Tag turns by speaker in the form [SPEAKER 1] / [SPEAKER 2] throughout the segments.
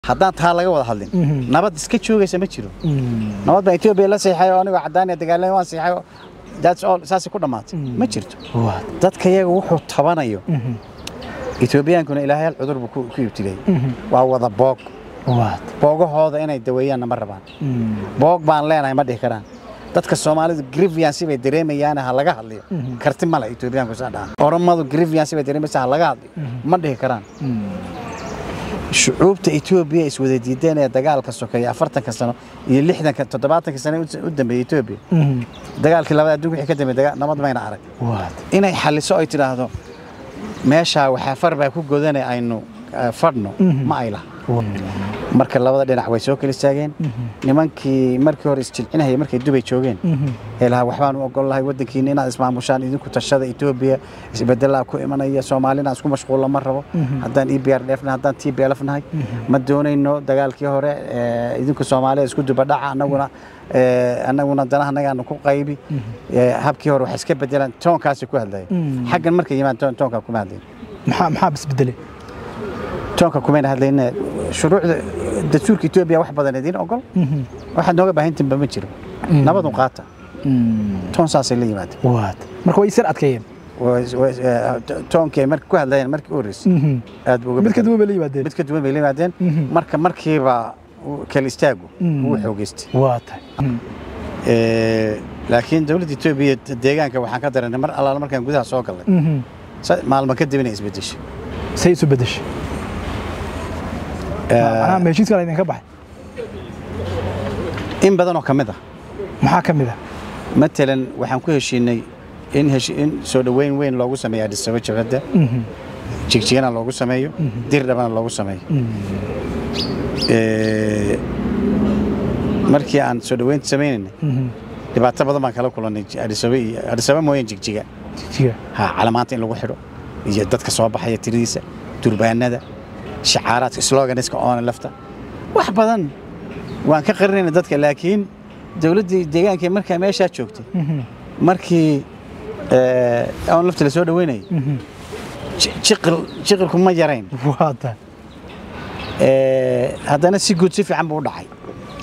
[SPEAKER 1] haddaan taa laga wada hadlin nabad iska joogaysa ma jiro nabad baa etoobiya la seexay oo anigoo caddaaniya dagaalami waan seexay oo that's all saasay ku dhammaatay ma jirto dadka iyaga wuxuu tabanayo etoobiyaankuna ilaahay hal cudur buu ku ku ibtilay waa wada boog boogahooda inay daweeyaanna ma rabaan boog baan leenahay ma dhihi karaan dadka soomaalidu griviansi bay dareemayaan ha laga hadliyo karti male etoobiyaanku saa dhaha oromadu griviansi bay dareemaysa ha laga hadliyo ma dhihi karaan shucuubta etoobiya iswada diideen ee dagaalka sokeeya afartanka sano iyo lixdanka toddobaatanka sano u dambeeyey etoobiya dagaalkii labada adduunka wixii ka dambeeyey nabad mayna arag inay xalliso ay tidhaahdo meeshaa waxaa far baa ku godane aynu fadhno ma ay laha marka labada dhinac way soo kala istaageen nimankii markii hore isjilcinahaya markay dubay joogeen ee lahaa waxbaan u ogol lahay waddankiina inaad ismaamushaan idinku tashada etoobiya isbedelaa ku imanaya soomaalina isku mashquulla ma rabo haddaan e b r dheefnahay haddaan t b lf nahay ma doonayno dagaalkii hore idinku soomaalida isku dubadhaca annaguna annaguna danaha nagaanu ku qaybi habkii hore wax iska bedelaan toonkaasi ku hadlaya xaggan markay yimaan toonkaa kuma hadlayn
[SPEAKER 2] maxaa bisbedelay
[SPEAKER 1] toonka kumayna hadlayne shuruucda dastuurka etoobiya wax badan idiin ogol waxaad nooga baahantiinba ma jiro nabadun qaata toon saasay la yimaadeen
[SPEAKER 2] marka way isar adkeeyeen
[SPEAKER 1] toonkii ay marka ku hadlayeen markii u horreysay aad buu
[SPEAKER 2] mid ka duwan bay la yimaadeen
[SPEAKER 1] mid ka duwan bay la yimaadeen marka markiiba kala istaagu wuu xoogeystay
[SPEAKER 2] waa tahay
[SPEAKER 1] laakiin dowladda etoobiya deegaanka waxaan ka daranay mar allaala markaan gudaha soo gallay maalmo kadib inay isbedeshay
[SPEAKER 2] say isu bedeshay macnaha ma heshiiskan idinka baxay
[SPEAKER 1] in badan oo ka mid ah
[SPEAKER 2] maxaa ka mid ah
[SPEAKER 1] matalan waxaan ku heshiinay in in soo dhoweyn weyn loogu sameeyo adhisaba jabhadda jigjigana loogu sameeyo dirdhabana loogu sameeyo markii aan soo dhoweynta sameynaynay dhibaato badan baan kala kulannay adhisaba iyo adhisaba mooyeen jigjiga
[SPEAKER 2] jigjiga
[SPEAKER 1] ha calamaanta in lagu xidho iyo dadka soo baxaya tiradiisa durbaanada shacaaraadka sloganiska oona lafta wax badan waan ka qarinayna dadka laakiin dowladdii deegaanka markaa meeshaa joogtay markii oon lafta la soo dhoweynayay jiqilku ma yarayn
[SPEAKER 2] waata
[SPEAKER 1] haddana si guud si fiican buu u dhacay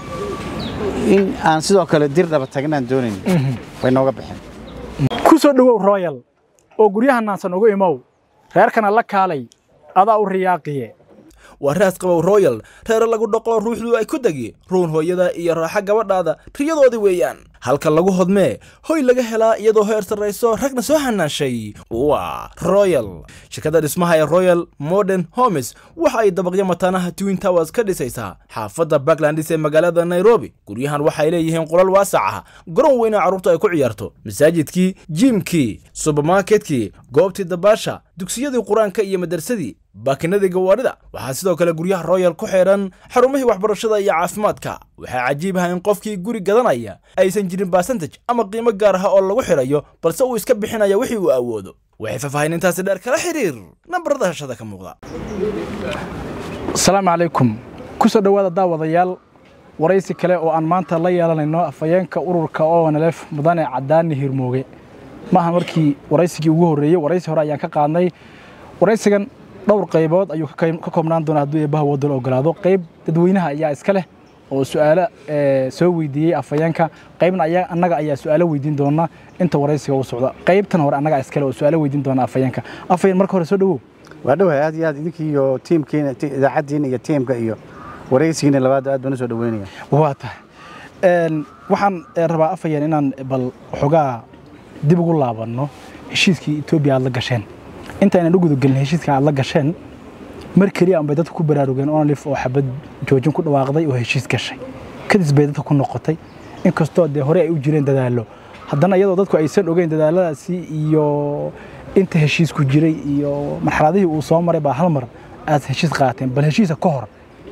[SPEAKER 1] in aan sidoo kale dirdhaba tagnaan doonayn way nooga baxeen
[SPEAKER 2] ku soo dhowow royal oo guryaha naansan ugu imow reerkana la kaalay adaa u riyaaqiye
[SPEAKER 3] waa raas qabow royal reere lagu dhaqo ruuxdu ay ku degi ruun hooyada iyo raaxa gabadhaada riyadoodii weeyaan halka lagu hodmee hoy laga helaa iyadoo heer sarrayso ragna soo hanaashay waa royal shirkadda dhismaha ee royal modern homes waxa ay dabaqyo mataanaha twin towers ka dhisaysaa xaafadda backlandis ee magaalada nairobi guryahan waxay leeyihiin qolal waasac ah garoon weyna carruurtu ay ku ciyaarto masaajidkii jiimkii subermarketkii goobtii dabaasha dugsiyadii qur-aanka iyo madarsadii baakinadii gawaadhida waxaa sidoo kale guryaha royal ku xidhan xarumihii waxbarashada iyo caafimaadka waxaa cajiib ah in qofkii guri gadanaya aysan jirin basantaj ama qiimo gaar ah oo lagu xidhayo balse uu iska bixinaya wixii uu awoodo waxay faahfaahinintaasi dheer kala xiriir nambarada hashada ka muuqda
[SPEAKER 2] asalaamu calaykum ku soo dhowaada daawadayaal waraysi kale oo aan maanta la yeelanayno afhayeenka ururka onlf mudane cadaani hirmooge maaha markii waraysigii ugu horreeyey waraysi hore ayaan ka qaadnay waraysigan dhowr qaybood ayuu ka koobnaan doonaa hadduu eebbaha wadal ogolaado qayb dadweynaha ayaa iska leh oo su'aalo soo weydiiyey afhayeenka qaybna annaga ayaa su'aalo weydiin doona inta waraysiga uu socdo qaybtan hore annagaa iskale oo su'aalo weydiin doona afhayeenka afhayeen marka hore soo dhowow
[SPEAKER 1] waa dhowahay aad iyo aad idinkii iyo tiimkiina idaacaddiina iyo tiimka iyo waraysigiina labaad aad baan u soo dhoweynaya
[SPEAKER 2] waa tahay waxaan rabaa afhayeen inaan bal xogaa dib ugu laabanno heshiiskii etoobiya aad la gasheen intaynan u gudagelin heshiiska aad la gasheen mar keliya anbay dadku ku baraarugeen onlif oo xabad joojin ku dhawaaqday oo heshiis gashay kadis bay dadka ku noqotay inkastoo dee hore ay u jireen dadaallo haddana iyadoo dadku aysan ogeyn dadaaladaasi iyo inta heshiisku jiray iyo marxaladihii uu soo maray baa hal mar aad heshiis qaateen bal heshiisa ka hor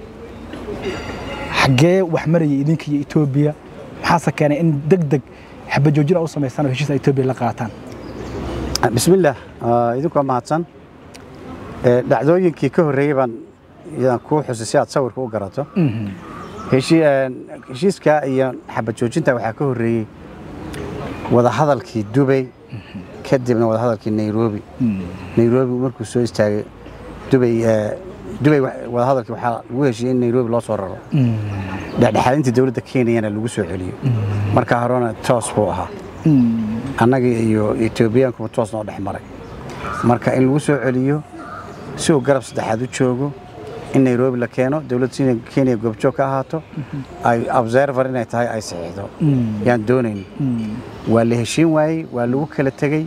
[SPEAKER 2] xaggee wax marayay idinka iyo etoobiya maxaase keenay in deg deg xabad joojin u samaystaan oo heshiis etoobiya la qaataan
[SPEAKER 1] bismillaah idinkoo mahadsan dhacdooyinkii ka horreeyey baan iyadan kuu xusay si aad sawirka u garato heshiiska iyo xabad joojinta waxaa ka horreeyey wadahadalkii dubay kadibna wadahadalkii nairobi nairobi markuu soo istaagay dubay dubay wa- wadahadalkii waxaa lagu heshiiyey in nairobi loo soo raro dhexdhexaadinta dowladda kenyana lagu soo celiyo marka horena toos buu ahaa annaga iyo etoobiyaankuba toos noo dhex maray marka in lagu soo celiyo si uu garab saddexaad u joogo in nairobi la keeno dowladda sina kenya goobjoog ka ahaato ay observer inay tahay ay saxiixdo yaan doonayn waa la heshiin waayey waa lagu kala tegey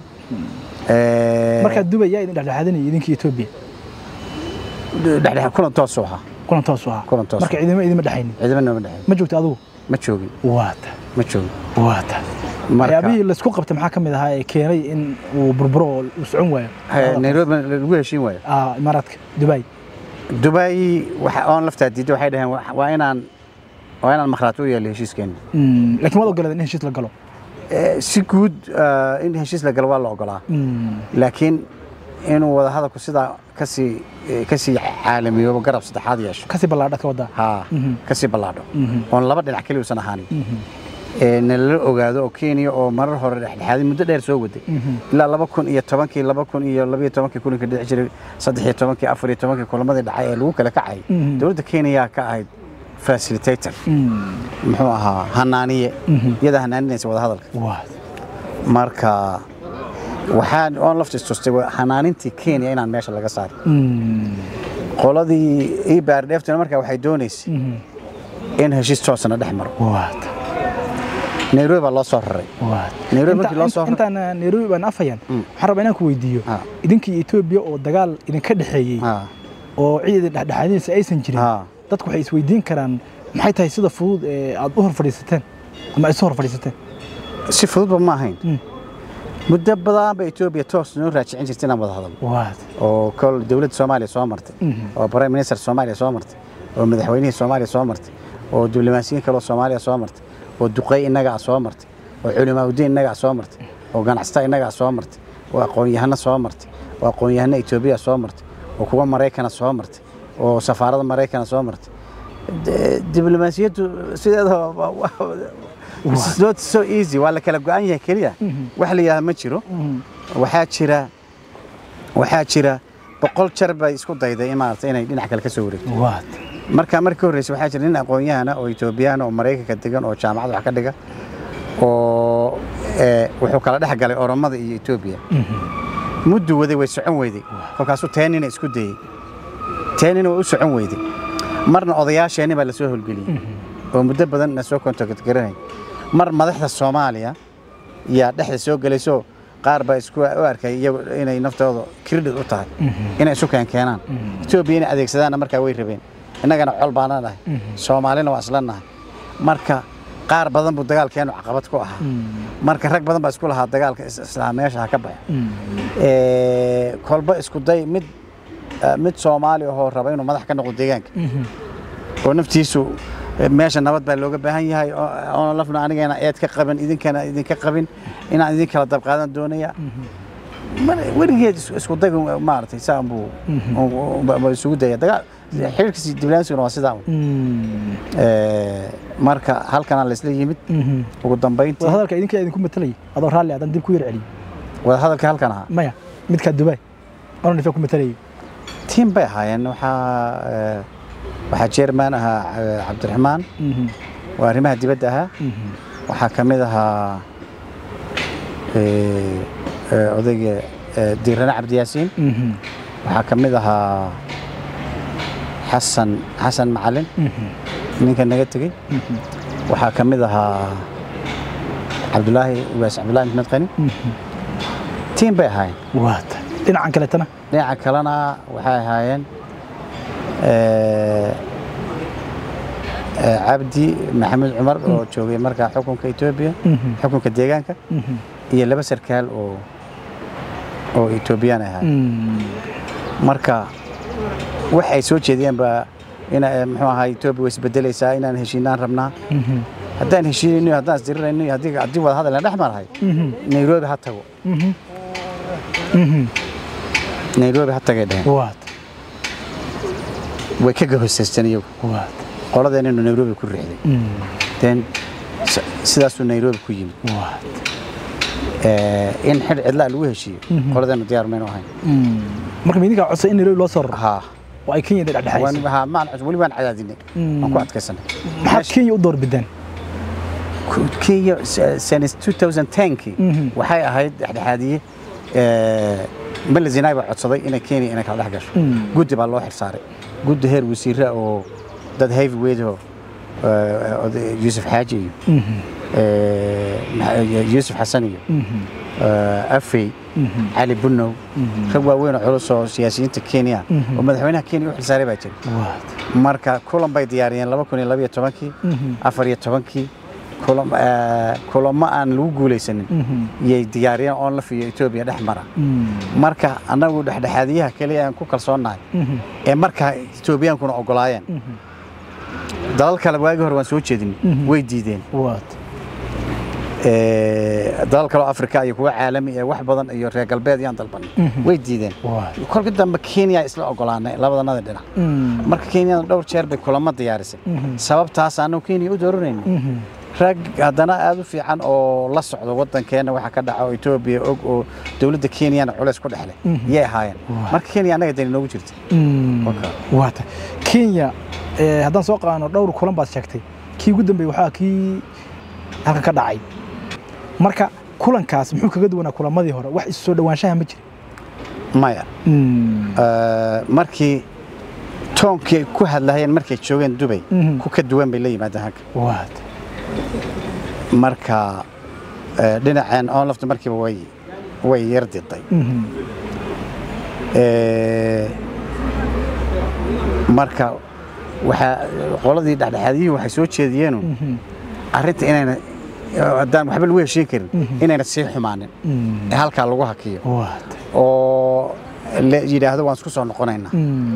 [SPEAKER 1] Eh,
[SPEAKER 2] markaa dubay yaa idin dhexdhexaadinaya idinkii etoobiya
[SPEAKER 1] dhexdhex kulan toos u ahaa
[SPEAKER 2] kulan toos u ahaa
[SPEAKER 1] Kulan toos.
[SPEAKER 2] marka ciidamo idima dhexaynin
[SPEAKER 1] ciidama nooma dhexeyn
[SPEAKER 2] ma joogta adigu
[SPEAKER 1] ma joogin
[SPEAKER 2] waata
[SPEAKER 1] ma joogin
[SPEAKER 2] waata
[SPEAKER 1] Marka-
[SPEAKER 2] waxyaabihii laysku qabtay maxaa ka mid ahaa ee keenay in uu burburo oo uu socon waayo
[SPEAKER 1] Eh, nairobi lagu heshiin waayo
[SPEAKER 2] Ah, imaaraadka dubai
[SPEAKER 1] dubai waxa oon laftaa diiday waxay dhaheen wa- waa inaan waa inaan makhraati u yeelo heshiiskeena
[SPEAKER 2] Mm, laakiin waad ogoleed in heshiis la galo
[SPEAKER 1] Eh, si guud eh, in heshiis la galo waa la ogolaa
[SPEAKER 2] Mm,
[SPEAKER 1] laakiin inuu wada hadalku sidaa kasii eh, kasii caalamiyoobo garab saddexaad yeesho
[SPEAKER 2] kasii ballaadha ka wadaa
[SPEAKER 1] haa
[SPEAKER 2] Mhm.
[SPEAKER 1] kasii ballaadho
[SPEAKER 2] Mhm.
[SPEAKER 1] oon laba dhinac keliya usan ahaanin
[SPEAKER 2] Mhm.
[SPEAKER 1] ee nalala ogaado oo kenya oo marar hore dhexdhexaadin muddo dheer soo waday
[SPEAKER 2] Mhm.
[SPEAKER 1] ilaa laba kun iyo tobankii laba kun iyo labiyo tobankii kulanka dhici jiray saddex iyo tobankii afar iyo tobankii kulamadii dhacay ee lagu kala kacay
[SPEAKER 2] Mhm.
[SPEAKER 1] dowladda kenya ka ahayd facilitator
[SPEAKER 2] Mm,
[SPEAKER 1] muxuu ahaa hanaaniye
[SPEAKER 2] Mhm.
[SPEAKER 1] iyadaa hanaaninaysa wada hadalka
[SPEAKER 2] waata
[SPEAKER 1] marka waxaan oon laftis tustay waa hanaanintii kenya inaan meesha laga saarin
[SPEAKER 2] Mm,
[SPEAKER 1] qoladii ii baardheeftuna markaa waxay doonaysay
[SPEAKER 2] mhm.
[SPEAKER 1] in heshiis toosana dhex maro
[SPEAKER 2] waata
[SPEAKER 1] nairobi baa loo soo raray
[SPEAKER 2] waata
[SPEAKER 1] Nairobi
[SPEAKER 2] Inta-
[SPEAKER 1] markii loo soo-
[SPEAKER 2] intaan ah, nairobi baan afayaan waxaan rabaa inaan ku weydiiyo
[SPEAKER 1] Ah.
[SPEAKER 2] idinkii etoobiya oo dagaal idinka dhexeeyey
[SPEAKER 1] Ha,
[SPEAKER 2] oo ciidan dhexdhexaadinaysa aysan jirin
[SPEAKER 1] ha.
[SPEAKER 2] dadku waxay isweydiin karaan maxay tahay sida fudud ee aad u hor fadhiisateen ama ay isu hor fadhiisateen
[SPEAKER 1] si fududba ma ahayn
[SPEAKER 2] Mm.
[SPEAKER 1] muddo badan ba etoobiya toos noo raajicin jirta inaan wada hadalno
[SPEAKER 2] waata
[SPEAKER 1] oo kol dowladda soomaaliya soo martay
[SPEAKER 2] Mhm.
[SPEAKER 1] oo prime minister soomaaliya soo martay oo madaxweynihii soomaaliya soo martay oo diblomaasiyiin kaloo soomaaliya soo martay oo duqey innaga ah soo martay oo culimaaudiin innaga ah soo martay oo ganacsata innaga ah soo martay oo aqoon-yahano soo martay oo aqoon-yahano etoobiya soo martay oo kuwa maraykana soo martay oo safaarada maraykana soo martay De- diblomaasiyaddu sideeda waa- waa- it's not so easy waa la kala go-an yahay keliya wax la yidhahda ma jiro waxaa jira waxaa jira boqol jar bay isku dayday in maarata inay dhinac kale ka soo wareegto
[SPEAKER 2] waata
[SPEAKER 1] marka markii horreysay waxaa jira nin aqoon-yahana oo etoobiyahana oo maraykanka degan oo jaamacad wax ka dhiga oo eh, wuxuu kala dhex galay oromada iyo etoobiya muddu waday way socon weyday kolkaasuu teenina isku dayey teenina way u socon weyday marna odayaasheenni baa lasoo holgeliyey oo muddo badan na soo kontakat garanay mar madaxda soomaaliya yaa dhexda soo gelayso qaar baa isku u arkay iyagu inay naftooda credit u tahay inay isu keenkeenaan etoobiya inay adeegsadaanna markaa way rabeen innagana col baana nahay soomaalina waa isla nahay marka qaar badan buu dagaalkeenu caqabad ku ahaa marka rag badan baa isku lahaa dagaalka is- islaa meesha ha ka baxo Ee, kolba isku day mid eh, mid soomaali ahoo raba inuu madax ka noqdo deegaanka oo naftiisu eh, meesha nabad baa looga baahan yahay oo- oon lafna anigana eed ka qabin idinkana idinka qabin inaan idin kala dabqaadan doonaya Mar- weligeed is- isku day maaragtay saa buu isugu daya dagaal xiriirkiisi diblaansiguna waa sidaa un. Ee, marka halkana laysla yimid ugu dambayntii
[SPEAKER 2] wada hadalka idinka idinku matalayay adoo raalli adan dib ku yar celiyo
[SPEAKER 1] wada hadalka halkan ahaa
[SPEAKER 2] maya midkaa dubai onan ifa ku matalayay
[SPEAKER 1] tiim bay ahaayeen waxaa eh, waxaa jeerman ahaa eh, cabdiraxmaan waa arrimaha dibadda ahaa waxaa ka mid ahaa eh, eh, odayga eh, diirane cabdiyaasiin waxaa ka mid ahaa xasan xasan macalin ninka naga tegey waxaa ka mid ahaa cabdulaahi ugaas cabdulaahi maxmed qani tiim bay ahaayeen
[SPEAKER 2] waata dhinacan kaleetana
[SPEAKER 1] dhinaca kalena waxay ahaayeen eh, eh, cabdi maxamed cumar oo joogay markaa xukunka etoobiya xukunka deegaanka iyo laba sarkaal oo oo etoobiyaan ahaa marka wax ay soo jeediyeen baa ina eh, muxuu ahaa etoobiya way isbedelaysaa inaan heshiinaan rabnaa haddaan heshiinayno haddaan isdirirayno iyo haddii haddii wada hadal aan dhex marahay nairobi ha tago nairobi ha tagay dheheen
[SPEAKER 2] waata
[SPEAKER 1] way ka gahosaysteen iyagu
[SPEAKER 2] waata
[SPEAKER 1] qoladeeninu nairobi ku riixday den s- sidaasuu nairobi ku yimid
[SPEAKER 2] waata
[SPEAKER 1] Eh, in xidh cidlaa lagu heshiiyo qoladeenu diyaar maynu ahayn
[SPEAKER 2] marka ma idinkaa codsa in nairobi loo soo raro
[SPEAKER 1] haa
[SPEAKER 2] oo ay kenya dhexdhexaysay
[SPEAKER 1] waan ha maan wali waan cadaadinay waan ku adkaysanay
[SPEAKER 2] maxaad kenya u doorbideen
[SPEAKER 1] kenya since 2010kii waxay ahayd dhexdhexaadiye mele zinaawi baa codsaday inay kenya inay kala dhex gasho guddi baa loo xilsaaray guddi heer wasiira oo dad heavyweight oo yuusuf xaaji iyo yuusuf xasan iyo afey cali bunow rag waaweyn oo culus oo siyaasiyiinta kenya oo madaxweynaha kenya u xilsaaray baa jira marka kulan bay diyaariyeen laba kun iyo labaiyo tobankii afar iyo tobankii kulamo aan lagu guulaysanin yay diyaariyeen onlaf iyo etoobiya dhex mara marka annagu dhexdhexaadiyaha keliya aan ku kalsoonnahay ee markaa etoobiyaankuna ogolaayeen dalal kale waagii hore waan soo jeedin way diideen dalal kaleo afrika iyo kuwa caalami ee wax badan iyo reer galbeed yaan dalbanay way diideen kolka dambe kenya isla ogolaanay labadanada dhinac marka kenyada dhowr jeer bay kulamo diyaarisay sababtaas annagu kenya u dooranayna rag haddana aad u fiican oo la socdo waddankeena waxa ka dhaca oo etoobiya og oo dowladda kenyana culays ku dhexleh yay ahaayeen marka kenya annaga dani noogu jirta
[SPEAKER 2] waata kenya haddaan soo qaadano dhowr kulan baad sheegtay kii ugu dambeeyey waxaa kii halkan ka dhacay marka kulankaas muxuu kaga duwanaa kulamadii hore wax isu soo dhawaanshaha ma jira
[SPEAKER 1] maya markii toonkii ku hadlahayeen markay joogeen dubay ku ka duwan bay la yimaadeen halka
[SPEAKER 2] waata
[SPEAKER 1] marka dhinaceen onlafta markiiba way way yar diday marka waxaa qoladii dhexdhexaadiyihii waxay soo jeediyeenu arrinta inayna haddaan waxba lagu heshiin karin inayna sii xumaanin ee halkaa lagu hakiyo oo la yidhaahdo waan isku soo noqonaynaa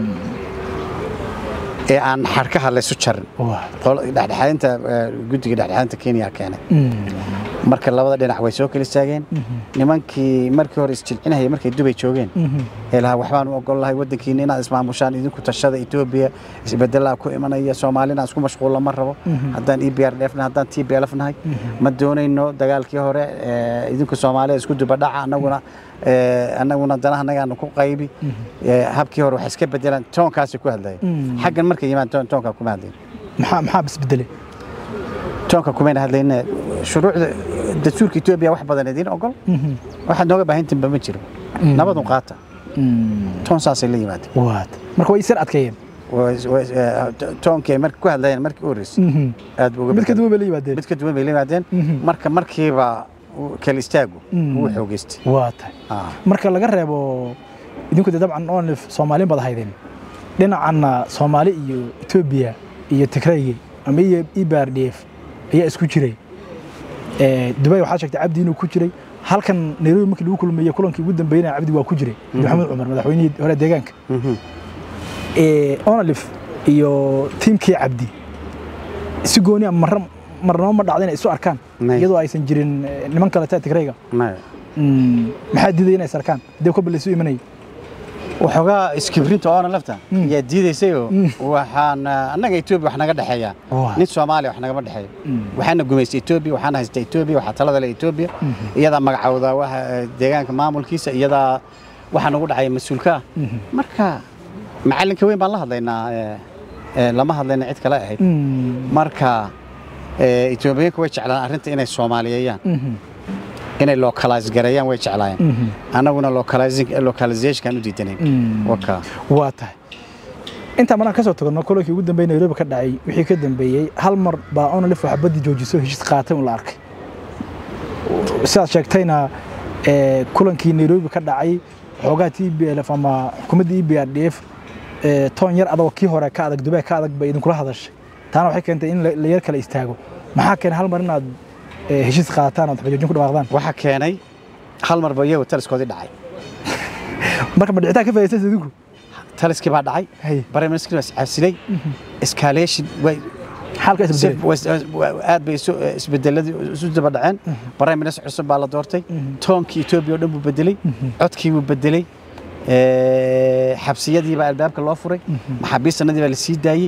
[SPEAKER 1] ee aan xarkaha laysu jarin dhexdhexaadinta guddiga dhexdhexaadinta kenya keenay marka labada dhinac way soo kala istaageen nimankii markii hore isjilcinahaya markay dubay joogeen ee lahaa waxbaan u ogol lahay waddankiina inaad ismaamushaan idinku tashada etoobiya isbedelaa ku imanaya soomaalina isku mashquulla ma rabo haddaan e b r dheefnahay haddaan t b lf nahay ma doonayno dagaalkii hore idinku soomaalida isku dubadhaca annaguna annaguna danaha nagaanu ku qaybi habkii hore wax iska bedelaan toonkaasi ku hadlaya xaggan markay yimaan toonkaa kuma hadlayn
[SPEAKER 2] maxaa isbedelay
[SPEAKER 1] toonka kumayna hadlayne shuruucda dastuurka etoobiya wax badan idiin ogol waxaad nooga baahantinba ma jiro nabadun qaata toon saasay la yimaadeen
[SPEAKER 2] marka way isar adkeeyeen
[SPEAKER 1] toonkii ay marka ku hadlayeen markii u horreysay aad buu
[SPEAKER 2] mid ka duwan bay la yimaadeen
[SPEAKER 1] mid ka duwan bay la yimaadeen marka markiiba kala istaagu wuu xoogeystay
[SPEAKER 2] waa tahay marka laga reebo idinku dee dabcan onlif soomaaliin baad ahaydeen dhinacanna soomaali iyo etoobiya iyo tigraygi ama iyo ibrdf ayaa isku jiray dubay waxaad sheegtay cabdi inuu ku jiray halkan nairobi markii lagu kulmeeyey kulankii ugu dambeeyna cabdi waa ku jiray maxamed cumar madaxweynihii hore deegaanka onalif iyo tiimkii cabdi si gooni marra marnaba ma dhacda inay isu arkaan iyadoo aysan jirin niman kaleta tigrayga maxaa diiday inay is arkaan haddii kolba laysu imanayay
[SPEAKER 1] waxoogaa iskibrinta oona lafta yaa diidaysayoo waxaan annaga etoobiya wax naga dhexeeya nin soomaaliya wax nagama dhexeeyo waxaana gumaystay etoobiya waxaana haysta etoobiya waxaa talada le etoobiya iyadaa magacawda waxa deegaanka maamulkiisa iyadaa waxaa nagu dhacaya mas-uulka ah marka macallinka weyn baan la hadlaynaa lama hadlayna cid kale ahayd marka etoobiyaanku way jeclaan arrinta inay soomaaliyeeyaan inay localize gareeyaan way jeclaayeen annaguna localizationkaan u diidanayn
[SPEAKER 2] waa tahay intaan maraan ka soo tagno kulankii ugu dambeeyey nairobi ka dhacay wixii ka dambeeyey hal mar baa onalif waxa baddi joojiso heshiis qaatay un la arkay sidaad sheegtayna kulankii nairobi ka dhacay xoogaha t b lf ama xukuumadda e b r d f toon yar adagoo kii hore ka adag dubay ka adag bay idinkula hadashay taana waxay keentay in la yar kala istaago maxaa keenay hal mar inaad heshiis qaataan ood xajoojin ku dhawaaqdaan
[SPEAKER 1] waxaa keenay hal marba iyagu taliskoodii dhacay
[SPEAKER 2] marka ma dhicitaan ka faa'iidaysay idinku
[SPEAKER 1] taliskii baa dhacay prime minister baa iscaasilay escalation way
[SPEAKER 2] xaalka isbedelay
[SPEAKER 1] aad bay isbedeladii isu daba dhaceen prime minister cusub baa la doortay toonkii etoobiya oo dhan buu bedelay codkii buu bedelay xabsiyadii baa albaabka loo furay maxaabiistanadii baa la sii daayey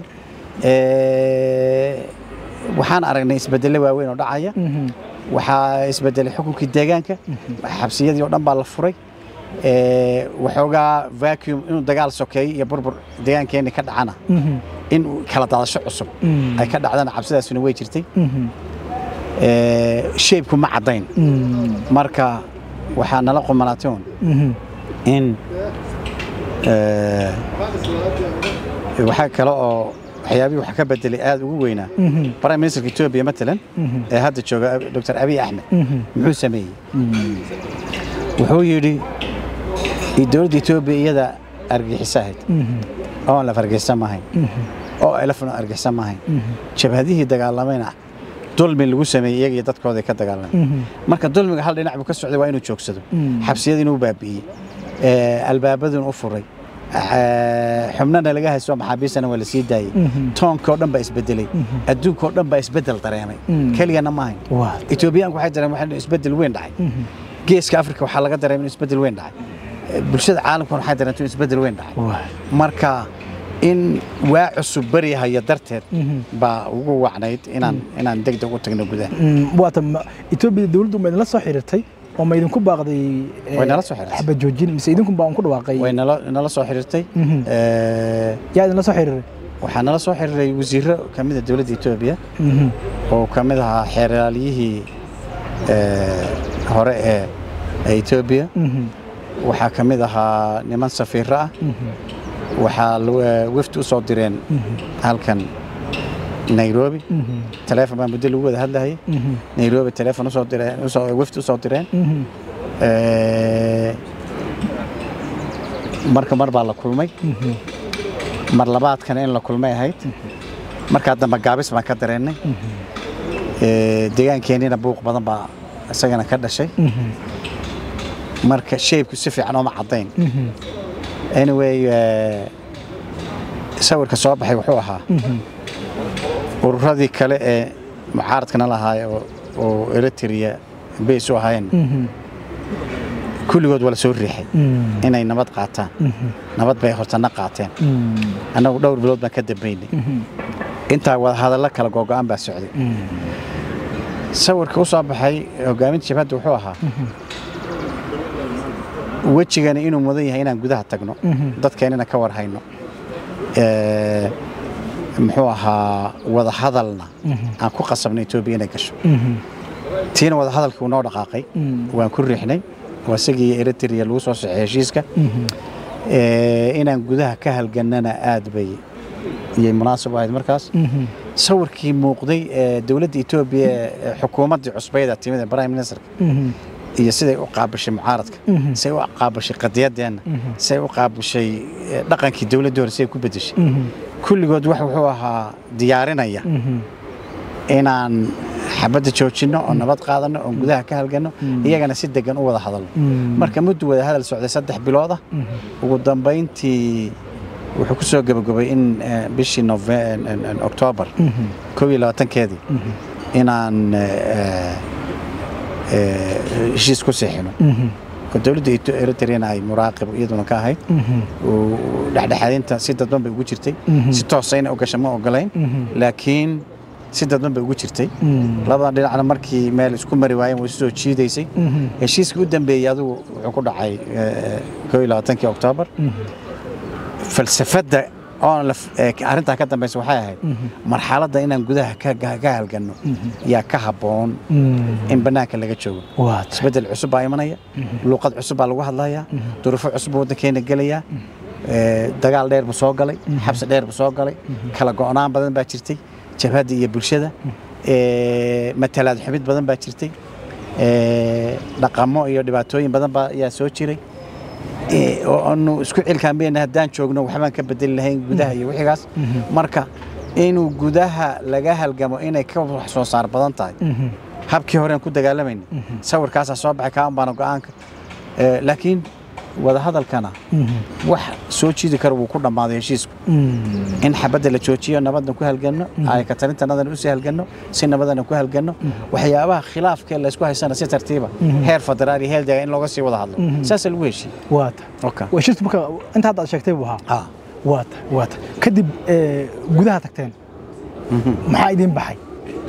[SPEAKER 1] waxaan aragnay isbedelle waaweyn oo dhacaya waxaa isbedelay xukunkii deegaanka xabsiyadii oo dhan baa la furay ee, waxoogaa vacuum inuu dagaal sokeeyo iyo burbur deegaankeeni ka dhacana in uu kala daadasho cusub ay ka dhacdana cabsidaasuna way jirtay Ee, shaybku ma caddayn marka waxaa nala qumanaatay un in ee, waxaa kale oo waxyaabihii wax ka bedelay aad ugu weynaa prime ministerka etoobiya matalan ee hadda jooga dr abiy axmed muxuu sameeyey wuxuu yidhi dowladda etoobiya iyada argagixisa ahayd oon laf argagixisa maahayn oo elefna argagixisa maahayn jabhadihii dagaalamayna dulmi lagu sameeyey iyaga iyo dadkooda ka dagaalamay marka dulmiga hal dhinac buu ka socday waa inuu joogsado xabsiyada inuu baabi'iyey ee, albaabaduna u furay ee, xubnana laga haysto maxaabiistana waa la sii daayey toonka oo dhan baa isbedelay adduunka oo dhan baa isbedel dareemay keligana maahayn
[SPEAKER 2] waa
[SPEAKER 1] etoobiyaanku waxay dareemeen in isbedel weyn dhacay geeska afrika waxaa laga dareemay in isbedel weyn dhacay Ee, bulshada caalamkuna waxay dareentay in isbedel weyn dhacay
[SPEAKER 2] waa
[SPEAKER 1] marka in waa cusub baryahaya darteed baa ugu wacnayd inaan inaan degdeg u tagno gudaha
[SPEAKER 2] waata ma- etoobiya dowladdu ma idinla soo xiriirtay oo ma idinku baaqday eh,
[SPEAKER 1] Way nala soo xiriirtay.
[SPEAKER 2] xabad joojin mise idinku baa un ku dhawaaqay
[SPEAKER 1] way nala nala soo xiriirtay Ee,
[SPEAKER 2] yaa idinla soo xiriiray
[SPEAKER 1] waxaa nala soo xiriiray wasiiro ka mid a dowladda etoobiya oo ka mid ahaa xeeraaliyihii ee, hore ee ee etoobiya waxaa ka mid ahaa niman safiiro ah waxaa lu- ee, wafdi u soo direen halkan nairobi taleefon baa muddo lagu wada hadlahayay nairobi taleefon usoo direen usoo wafdi usoo direen Ee, marka mar baa la kulmay mar labaadkana in la kulmay ahayd markaa dambe gaabis baan ka dareennay Ee, deegaankeenina buuq badan baa isagana ka dhashay marka shaybku si fiican ooma caddayn anyway ee, sawirka soo baxay wuxuu ahaa ururadii kale ee mucaaradkana lahaay oo oo eritrea bays u ahaayeen kulligood waa la soo riixay inay nabad qaataan nabad bay hortana qaateen annagu dhowr bilood baan ka dambaynay intaa wada hadallo kala googo'an baa socday sawirka u soo baxay hogaaminta jabhadda wuxuu ahaa wejigana inuu mudan yahay inaan gudaha tagno dadkeenina ka war hayno Ee, muxuu ahaa wada hadalna aan ku qasabno etoobiya inay gasho tiina wada hadalkii uu noo dhaqaaqay waan ku riixnay waa isagii eritrea lagu soo saxay heshiiska Ee, inaan gudaha ka halgannana aad bay iyay munaasib u ahayd markaas sawirkii muuqday ee dowladda etoobiya ee xukuumaddii cusbayda timid ee prime ministerka iyo siday u qaabishay mucaaradka siday u qaabishay qadiyadeenna siday u qaabishay eh, dhaqankii dowladda hore siday ku bedeshay kulligood wax wuxuu ahaa diyaarinaya inaan xabadda joojinno oo nabad qaadanno oo gudaha ka halganno iyagana si degan u wada hadalno marka muddu wada hadal socday saddex bilood ah ugu dambayntii wuxuu ku soo gabagabay in eh, bishii Nove- en- en- oktoobar kow iyo labaatankeedii inaan eh, eh, heshiis ku seexino oo dowladda Eto- eritreana ay muraaqib iyaduna ka ahayd oo dhexdhexaadinta si dadban bay ugu jirtay si toosa inay u gasha ma ogolayn laakiin si dadban bay ugu jirtay labadan dhinacna markii meel isku mari waayeen way isu soo jiidaysay heshiiskii u dambeeyey adigu wuxuu ku dhacay eh, kow iyo labaatankii oktoobar falsafadda oon la- ee arrintaa ka dambaysa waxay ahayd marxaladda inaan gudaha ka ka- ka halganno yaa ka habboon in bannaanka laga joogo
[SPEAKER 2] waata
[SPEAKER 1] isbeddel cusub baa imanaya luuqad cusub baa lagu hadlayaa duruufo cusub buu waddankeena gelayaa ee, dagaal dheer buu soo galay xabsi dheer buu soo galay kala go'naan badan baa jirtay jabhadda iyo bulshada ee, matalaad xubid badan baa jirtay ee, dhaqamo iyo dhibaatooyin badan baa ayaa soo jiray ee, oo aanu isku cilkaanbayna haddaan joogno waxbaan ka bedeli lahayn gudaha iyo wixigaas marka inuu gudaha laga halgamo inay ka wax soo saar badan tahay habkii horeen ku dagaalamayna sawirkaasaa soo baxay kaan baana go'aanka Ee, laakiin wada hadalkana wax soo jiidi kara wuu ku dhammaaday heshiisku in xabadda la joojiyo nabadna ku halganno ay ka talintanadana usii halganno si nabadana ku halganno waxyaabaha khilaafkee laysku haysana si tartiiba heer federaal iyo heer deegaan in looga sii wada hadlo saasa lagu heshiiyey
[SPEAKER 2] waata
[SPEAKER 1] Okay.
[SPEAKER 2] waa shirtu marka inta hadda aad sheegtay buu ahaa
[SPEAKER 1] Ah.
[SPEAKER 2] waata waata kadib eh, gudaha tagteen maxaa idiin baxay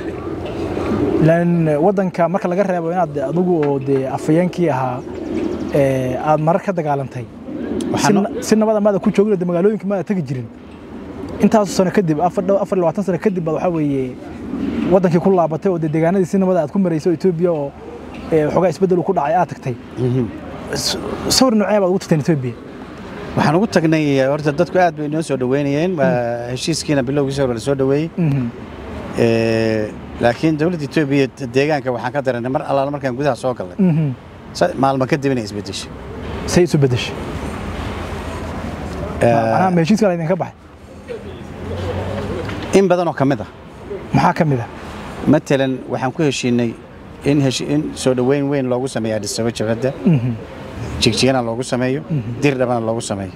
[SPEAKER 2] lan waddanka marka laga reebo inaad adigu oo dee afayeenkii ahaa ee, aad marar ka dagaalantay si
[SPEAKER 1] Waxaan-
[SPEAKER 2] na- si nabada maada ku joogin de magaalooyinka maada tegi jirin intaasu sano kadib afar dhow- afar iyo labaatan sano kadib baad waxaa weeye wadankii ku laabatay oo dee deegaanadii si nabada aad ku marayso Ethiopia oo ee, waxoogaa isbeddel uu ku dhacay aad tagtay S- sawir noocee baad ugu tagteen Ethiopia
[SPEAKER 1] waxaan ugu tagnay horta dadku aad bay inoo soo dhaweynayeen waa heshiiskiina bilowgiisa hore la soo dhaweeyey
[SPEAKER 2] Mhm.
[SPEAKER 1] Ee, laakiin dowladda etoobiya deegaanka waxaan ka daranay mar allaala markaan gudaha soo galnay
[SPEAKER 2] Mhm.
[SPEAKER 1] sa- maalmo kadib inay isbedeshay
[SPEAKER 2] say isu beddeshay macnaha ma heshiiskan idinka baxay
[SPEAKER 1] in badan oo ka mid ah
[SPEAKER 2] maxaa ka mid ah
[SPEAKER 1] matalan waxaan ku heshiinay in heshi- in soo dhoweyn weyn loogu sameeyo Addis Ababa jabhadda
[SPEAKER 2] Mhm.
[SPEAKER 1] jigjigana loogu sameeyo dirdhabana loogu sameeyo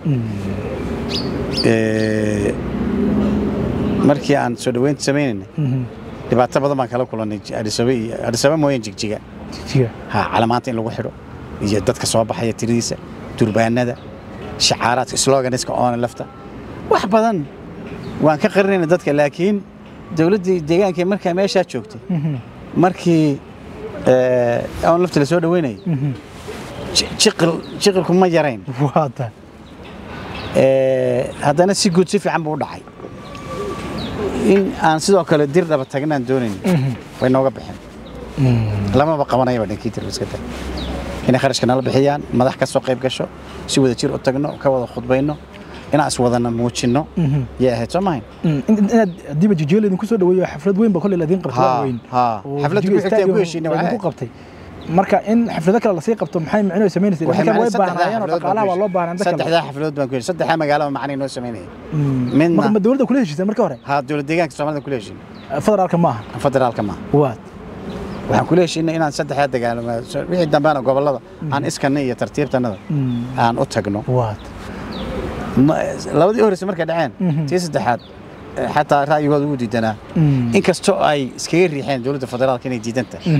[SPEAKER 1] Ee, markii aan soo dhoweynta sameynaynay
[SPEAKER 2] Mhm.
[SPEAKER 1] dhibaato badan baan kala kulannay Addis Ababa iyo Addis Ababa mooyeen jigjiga
[SPEAKER 2] Jigjiga.
[SPEAKER 1] ha calamaanta in lagu xidho iyo dadka soo baxaya tiradiisa durbaanada shacaaraadka sloganiska oona lafta wax badan waan ka qarinayna dadka laakiin dowladdii deegaanka markaa meeshaa joogtay
[SPEAKER 2] Mhm.
[SPEAKER 1] markii ee, oon lafta la soo dhaweynayay
[SPEAKER 2] Mhm.
[SPEAKER 1] ji- jiqil jiqilku ma yarayn
[SPEAKER 2] waa tahay
[SPEAKER 1] Ee, haddana si guud si fiican buu u dhacay in aan sidoo kale dir dhaba tagnaan doonayn way nooga bixin lamaba qabanayaba dhankii tirbiska tag inay kharashka nala bixiyaan madax ka soo qayb gasho si wada jir u tagno ka wada khudbayno inaan iswadana muujinno yay ahayd soo mahayn
[SPEAKER 2] In- in- inaad hadiiba jijiga laydinku soo dhaweeyo xaflad weyn ba kolley laydin qabtay
[SPEAKER 1] Ha,
[SPEAKER 2] waa weyn
[SPEAKER 1] ha.
[SPEAKER 2] oo
[SPEAKER 1] Xafladda
[SPEAKER 2] Jijiga
[SPEAKER 1] ku xigtay aan ku
[SPEAKER 2] Stadium
[SPEAKER 1] heshiinay
[SPEAKER 2] laydinku
[SPEAKER 1] waxay
[SPEAKER 2] qabtay marka in xaflado kale lasii qabto maxay micno samaynaysa
[SPEAKER 1] Waxay
[SPEAKER 2] dadkan way
[SPEAKER 1] macnaheed saddexdaa
[SPEAKER 2] baahnaayeen oo
[SPEAKER 1] xafladood
[SPEAKER 2] dhaqaalaha
[SPEAKER 1] baan
[SPEAKER 2] waa
[SPEAKER 1] ku
[SPEAKER 2] loo baahnaa
[SPEAKER 1] heshiinay.
[SPEAKER 2] inta kale
[SPEAKER 1] saddexdaa xafladood baan ku heshiinay saddexdaa magaalaba macnay noo samaynaya midna
[SPEAKER 2] marka ma dowladda kula heshiisay marka hore
[SPEAKER 1] ha dowlad deegaanka soomaalida kula heshiinay
[SPEAKER 2] federaalka ma aha
[SPEAKER 1] federaalka maaha
[SPEAKER 2] waad
[SPEAKER 1] waxaan kula heshiinay inaan saddexdaa dagaalamo wixii dambeana gobollada aan iskanna iyo tartiibtanada aan u tagno
[SPEAKER 2] waad
[SPEAKER 1] Ma- labadii horeyse markay dhaceen
[SPEAKER 2] Mhm.
[SPEAKER 1] tii saddexaad eh, xataa ra'yigooda wuu diidanaa inkastoo ay iskaga riixeen dowladda federaalka inay diidan tahay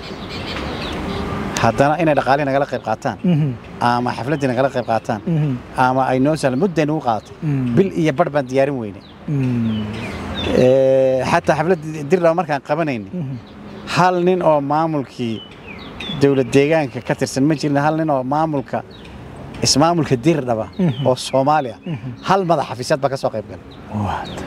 [SPEAKER 1] haddana inay dhaqaalihii nagala qayb qaataan ama xafladdii nagala qayb qaataan ama ay noo sahlan mudday nagu qaadatay
[SPEAKER 2] Mm.
[SPEAKER 1] bil iyo bar baan diyaarin weyne Eh, xataa xafladdii dirdhaba markaan qabanayni hal nin oo maamulkii dowlad deegaanka ka tirsan ma jirin hal nin oo maamulka ismaamulka dirdhaba
[SPEAKER 2] Mhm.
[SPEAKER 1] oo soomaaliya hal madax xafiisyad baa ka soo qayb galay
[SPEAKER 2] waad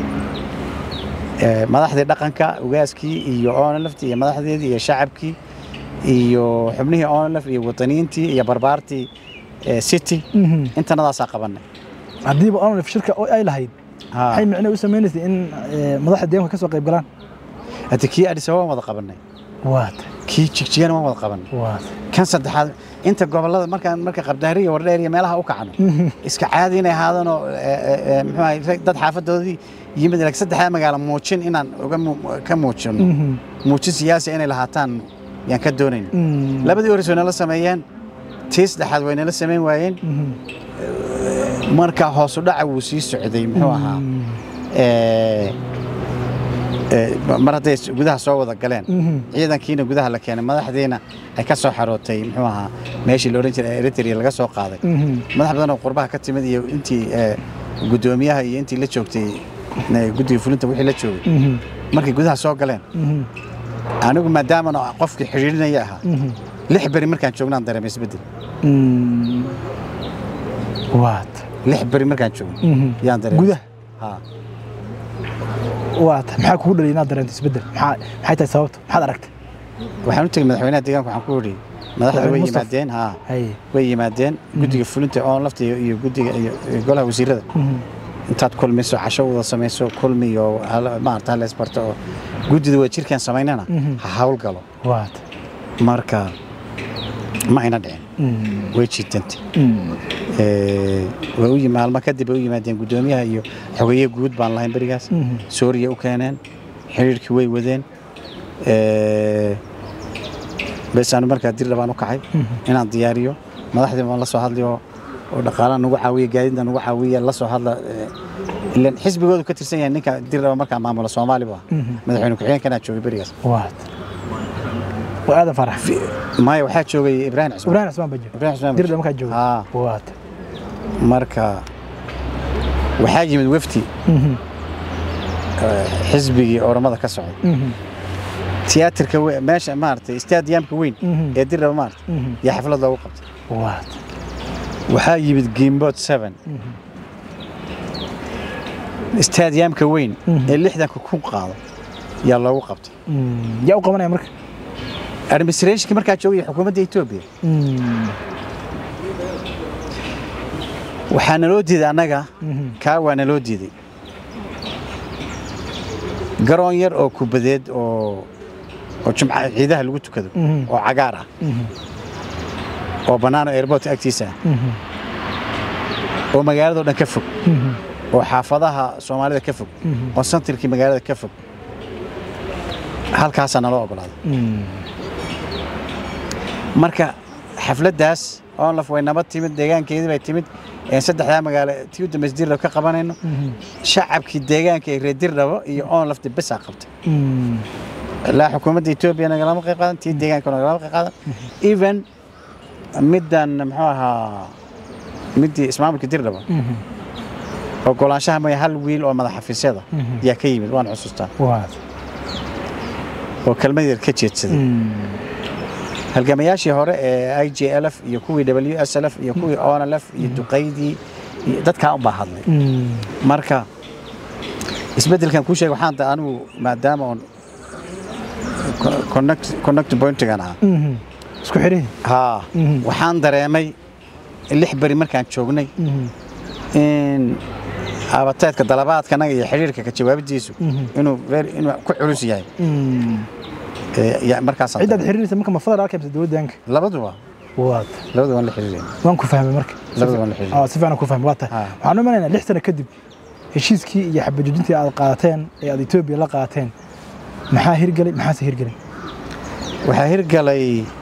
[SPEAKER 1] Eh, madaxdii dhaqanka ugaaskii iyo onlaftii iyo madaxdeedii iyo shacabkii iyo xubnihii onlaf iyo wataniyiintii iyo barbaartii eh, city intanadaasaa qabanay
[SPEAKER 2] haddiiba onlif shirka oo ay lahayd
[SPEAKER 1] Ha.
[SPEAKER 2] maxay micno u sameynaysay in eh, madaxda deegaanka ka soo qayb galaan
[SPEAKER 1] hadda kii Addis Ababa waan wada qabanay
[SPEAKER 2] waad
[SPEAKER 1] kii jigjigana waan wada qabanay
[SPEAKER 2] waad
[SPEAKER 1] kan saddexaad inta gobollada markaan marka qabdaari iyo wardheer iyo meelaha u kacno iska caadi inay ahaadaan oo eh, eh, eh, muxuu ahay rag- dad xaafadoodii yimid laakiin saddexdaa magaalo muujin inaan uga mu- ka muujino muujin siyaasi inay lahaataan yaan ka doonayna labadii horeys way nala sameeyeen tii saddexaad way nala samayn waayeen marka hoos u dhaca wuu sii socday muxuu ahaa Eh, eh, mar hadday s- gudaha soo wada galeen ciidankiina gudaha la keenay madaxdiina ay ka soo xarootay muxuu ahaa meeshii la odhan jiray eritrea laga soo qaaday madax badan oo qurbaha ka timid iyo intii eh, guddoomiyaha iyo intii la joogtay eh, guddiga fulinta wixii la joogay markay gudaha soo galeen anigu maadaama qofkii xidhiidhinaya ahaa lix beri markaan joognaan dareemay isbeddel
[SPEAKER 2] waad
[SPEAKER 1] lix beri markaan joogno yaan dareemay
[SPEAKER 2] gudaha
[SPEAKER 1] ha
[SPEAKER 2] waad maxaa kugu dhaliyay inaad dareento isbeddel maxaa maxay tahay sababta maxaad aragtay
[SPEAKER 1] waxaan u tegey madaxweynaha deegaanka waxaan ku idhi madaxda way
[SPEAKER 2] Madaxweyne Mustafa.
[SPEAKER 1] yimaadeen ha
[SPEAKER 2] haye
[SPEAKER 1] way yimaadeen guddiga fulinta oon lafta iyo iyo guddiga iyo iyo golaha wasiirada intaad kulmayso casho wada samayso kulmi iyo hal- maarata hal isbarto oo guddida waa jirkaan samaynana ha hawl galo
[SPEAKER 2] waad
[SPEAKER 1] marka ma ayna dhicin way jiitantay Eh, way u yimi maalmo kadib way u yimaadeen guddoomiyaha iyo xogeeye guud baan lahayn berigaas sooriya u keeneen xiriirkii way wadeen Eh, bes aanu markaa dir dhabaan u kacay inaan diyaariyo madaxdii baan la soo hadlayo oo dhaqaalaha nagu caawiya gaadiidna nagu caawiya la soo hadla eh, ilan xisbigoodu ka tirsan yahay ninka dir dhaba markaa maamula soomaali bu ah madaxweyne ku-xigeenkanaa joogay berigaas
[SPEAKER 2] waad waa aadan farax
[SPEAKER 1] maya waxaa joogay ibraahim cismaan
[SPEAKER 2] ibraahim cismaan baa jooga
[SPEAKER 1] ibraahim cismaan
[SPEAKER 2] dirda markaa jooga
[SPEAKER 1] Haa.
[SPEAKER 2] waad
[SPEAKER 1] marka waxaa yimid wefdi eh, xisbigii oromada ka socday tiyaatarka we- meesha maaragtay istaadiyamka weyn
[SPEAKER 2] Mhm.
[SPEAKER 1] ee dirraba maaragtay
[SPEAKER 2] Mhm.
[SPEAKER 1] yaa xaflad loogu qabtay
[SPEAKER 2] waad
[SPEAKER 1] waxaa yimid gimbot seven istaadiyamka weyn ee lixdanka kun qaado yaa loogu qabtay
[SPEAKER 2] yaa u qabanaya marka
[SPEAKER 1] administrationkii markaa joogaya xukuumadda etoobiya waxaa naloo diiday annaga kaa waa naloo diiday garoon yar oo kubadeed oo oo jumca ciidaha lagu tukado oo cagaar ah oo bannaan oo airportka agtiisa ah oo magaalado dhan ka fog oo xaafadaha soomaalida ka fog oo santilkii magaalada ka fog halkaasaa naloo ogolaaday marka xafladdaas onlaf way nabad timid deegaankeedii bay timid een saddexdaa magaalo tii u dambaysa dirdhabo ka qabanayno shacabkii deegaanka ee reer dirdhabo iyo onlafta besaa qabtay ilaa xukuumadda etoobiya nagalama qayb qaadan tii deegaanka nagalama qayb qaadan even middan muxuu ahaa middii ismaamulka dirdhabo ogolaanshaha maya hal wiil oo madax xafiisyada yaa ka yimid waan xusuustaa
[SPEAKER 2] waad
[SPEAKER 1] oo kelmad yar ka jeedsaday halgamayaashii hore ee i j l f iyo kuwii w s l f iyo kuwii onlf iyo duqaydii iyo dadkaa unbaa hadlay marka isbeddelkan kuu sheegay waxaan da anigu maadaama oon connect connect pointigan ah
[SPEAKER 2] isku xidhihi
[SPEAKER 1] haa waxaan dareemay lix beri markaan joognay in abateedka dalabaadkanaga iyo xidhiirka ka jawaabidiisu inuu very- inuu ku culus yahay Ee, ya- markaasaan
[SPEAKER 2] ciddaad
[SPEAKER 1] dareemay.
[SPEAKER 2] xiriirisa marka ma federaalka mise dowladdaanka
[SPEAKER 1] labaduba
[SPEAKER 2] waad
[SPEAKER 1] labadu waan la xiriireen
[SPEAKER 2] waan ku fahmay marka
[SPEAKER 1] labadu waan la xiriireen
[SPEAKER 2] aa si fiican ku fahmay waa tahay
[SPEAKER 1] Ah.
[SPEAKER 2] waxaan u imanaynaa lix sano kadib heshiiskii iyo xabadjoojintii aad qaateen ee aad etoobiya la qaateen maxaa hirgelay maxaase hirgelay
[SPEAKER 1] waxaa hirgalay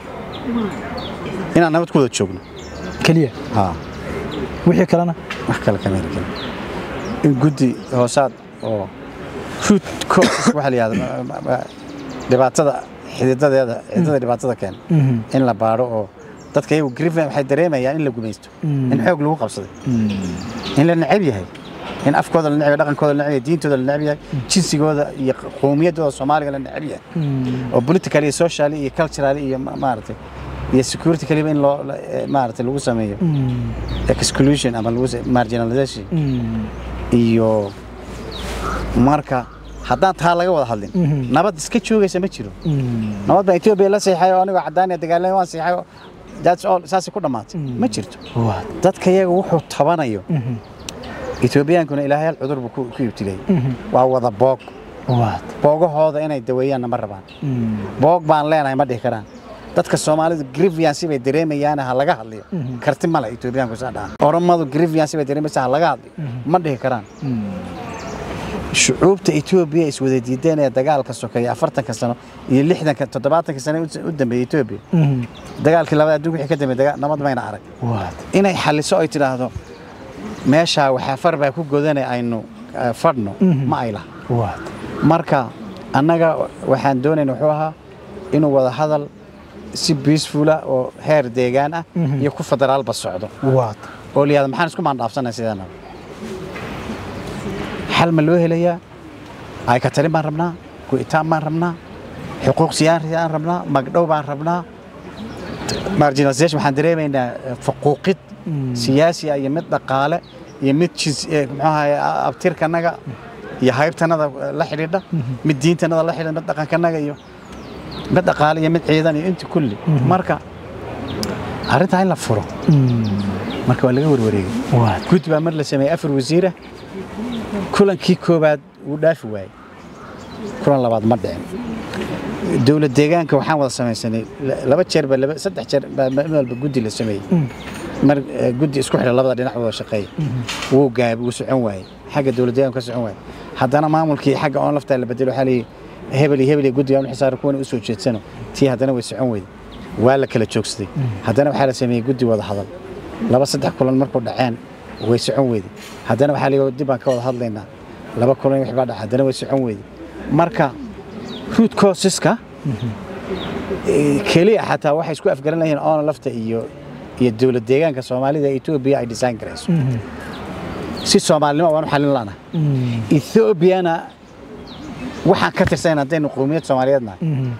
[SPEAKER 1] inaan nabad ku wada joogno
[SPEAKER 2] keliya
[SPEAKER 1] haa
[SPEAKER 2] wixii kalena
[SPEAKER 1] wax kale kama hirgelin in guddi hoosaad oo root causes waxaa la yihahda ma- ma- dhibaatada xididadeeda xididada dhibaatada keena in la baadho oo dadka iyagu griffin waxay dareemayaan in la gumaysto in xoog lagu qabsaday in la necab yahay in afkooda la necab yahay dhaqankooda la necab yahay diintooda la necab yahay jinsigooda iyo qowmiyaddooda soomaaliga la necab yahay oo political iyo social iyo cultural iyo ma- maaragtay iyo security kaliba in loo la- eh, maaragtay lagu sameeyo exclusion ama lagu sa- marginalization iyo marka haddaan taa laga wada hadlin nabad iska joogaysa ma jiro nabad baa etoobiya la seexay oo anigoo caddaaniya dagaalame waan seexay oo that's all saasay ku dhammaatay ma jirto
[SPEAKER 2] waad
[SPEAKER 1] dadka iyaga wuxuu tabanayo etoobiyaankuna ilaahay hal cudur buu ku ku ibtilay waa wada boog
[SPEAKER 2] waad
[SPEAKER 1] boogahooda inay daweeyaanna ma rabaan boog baan leenahay ma dhihi karaan dadka soomaalidu grievance bay dareemayaan ha laga hadliyo karti male etoobiyaanku saa dhahan oromadu grievance bay dareemaysaa ha laga hadliyo ma dhihi karaan shucuubta etoobiya iswada diideen ee dagaalka sokeeya afartanka sano iyo lixdanka toddobaatanka sano u dambeeyey etoobiya dagaalkii labada adduunka wixii ka dambeeyey daga- nabad mayna arag
[SPEAKER 2] waad
[SPEAKER 1] inay xalliso ay tidhaahdo meeshaa waxaa far baa ku godane aynu eh, fadhno ma ay laha
[SPEAKER 2] waad
[SPEAKER 1] marka annaga waxaan doonayna wuxuu ahaa inuu wada hadal si biisfula oo heer deegaan ah iyo ku federaalba socdo
[SPEAKER 2] waad
[SPEAKER 1] oo la yihahdo maxaan isku maandhaafsanay sidaanaba xal ma loo helayaa ay ka talin baan rabnaa go'itaan baan rabnaa xuquuq siyaasi aan rabnaa magdhow baan rabnaa marginalization waxaan dareemaynaa eh, faquuqid siyaasi ah iyo mid dhaqaale iyo mid jins eh, muxuu ahaye a- abtirkanaga iyo haybtanada eh, la xidhiidha mid diintanada la xidhiidha mid dhaqankanaga iyo mid dhaqaale iyo mid ciidan iyo inta kulli marka arrintaa in la furo marka waa laga warwareegay
[SPEAKER 2] waad
[SPEAKER 1] guddi baa mar la sameeyey afar wasiira kulankii koobaad wuu dhaafi waayey kulan labaad ma dhicin dowlad deegaanka waxaan wada samaysanay la- laba jeer baa laba saddex jeer baa mid walba guddi la sameeyey mar eh, guddi isku xidha labada dhinac wada shaqeeya wuu gaabay wuu socon waayey xagga dowlad deegaanka ka socon waayey haddana maamulkii xagga oon laftaa la bedelo waxaa leeyahy hebel iyo hebel iyo guddiga u xisaara kuwana u soo jeedsano tii haddana way socon weyday waa la kala joogsaday haddana waxaa la sameeyey guddi wada hadal laba saddex kulan markuu dhaceen way socon weyday haddana waxaa la yidhi dib baan ka wada hadlaynaa laba kulan wix baa dhaca haddana way socon weyday marka root causeska eh, keliya xataa waxay isku afgaran layihiin oona lafta iyo iyo dowlad deegaanka soomaalida ee etoobiya ay design garayso si soomaalinimo waan u xallin lana ethoobiana waxaan ka tirsayn haddaynu qowmiyad soomaaliyeed nahay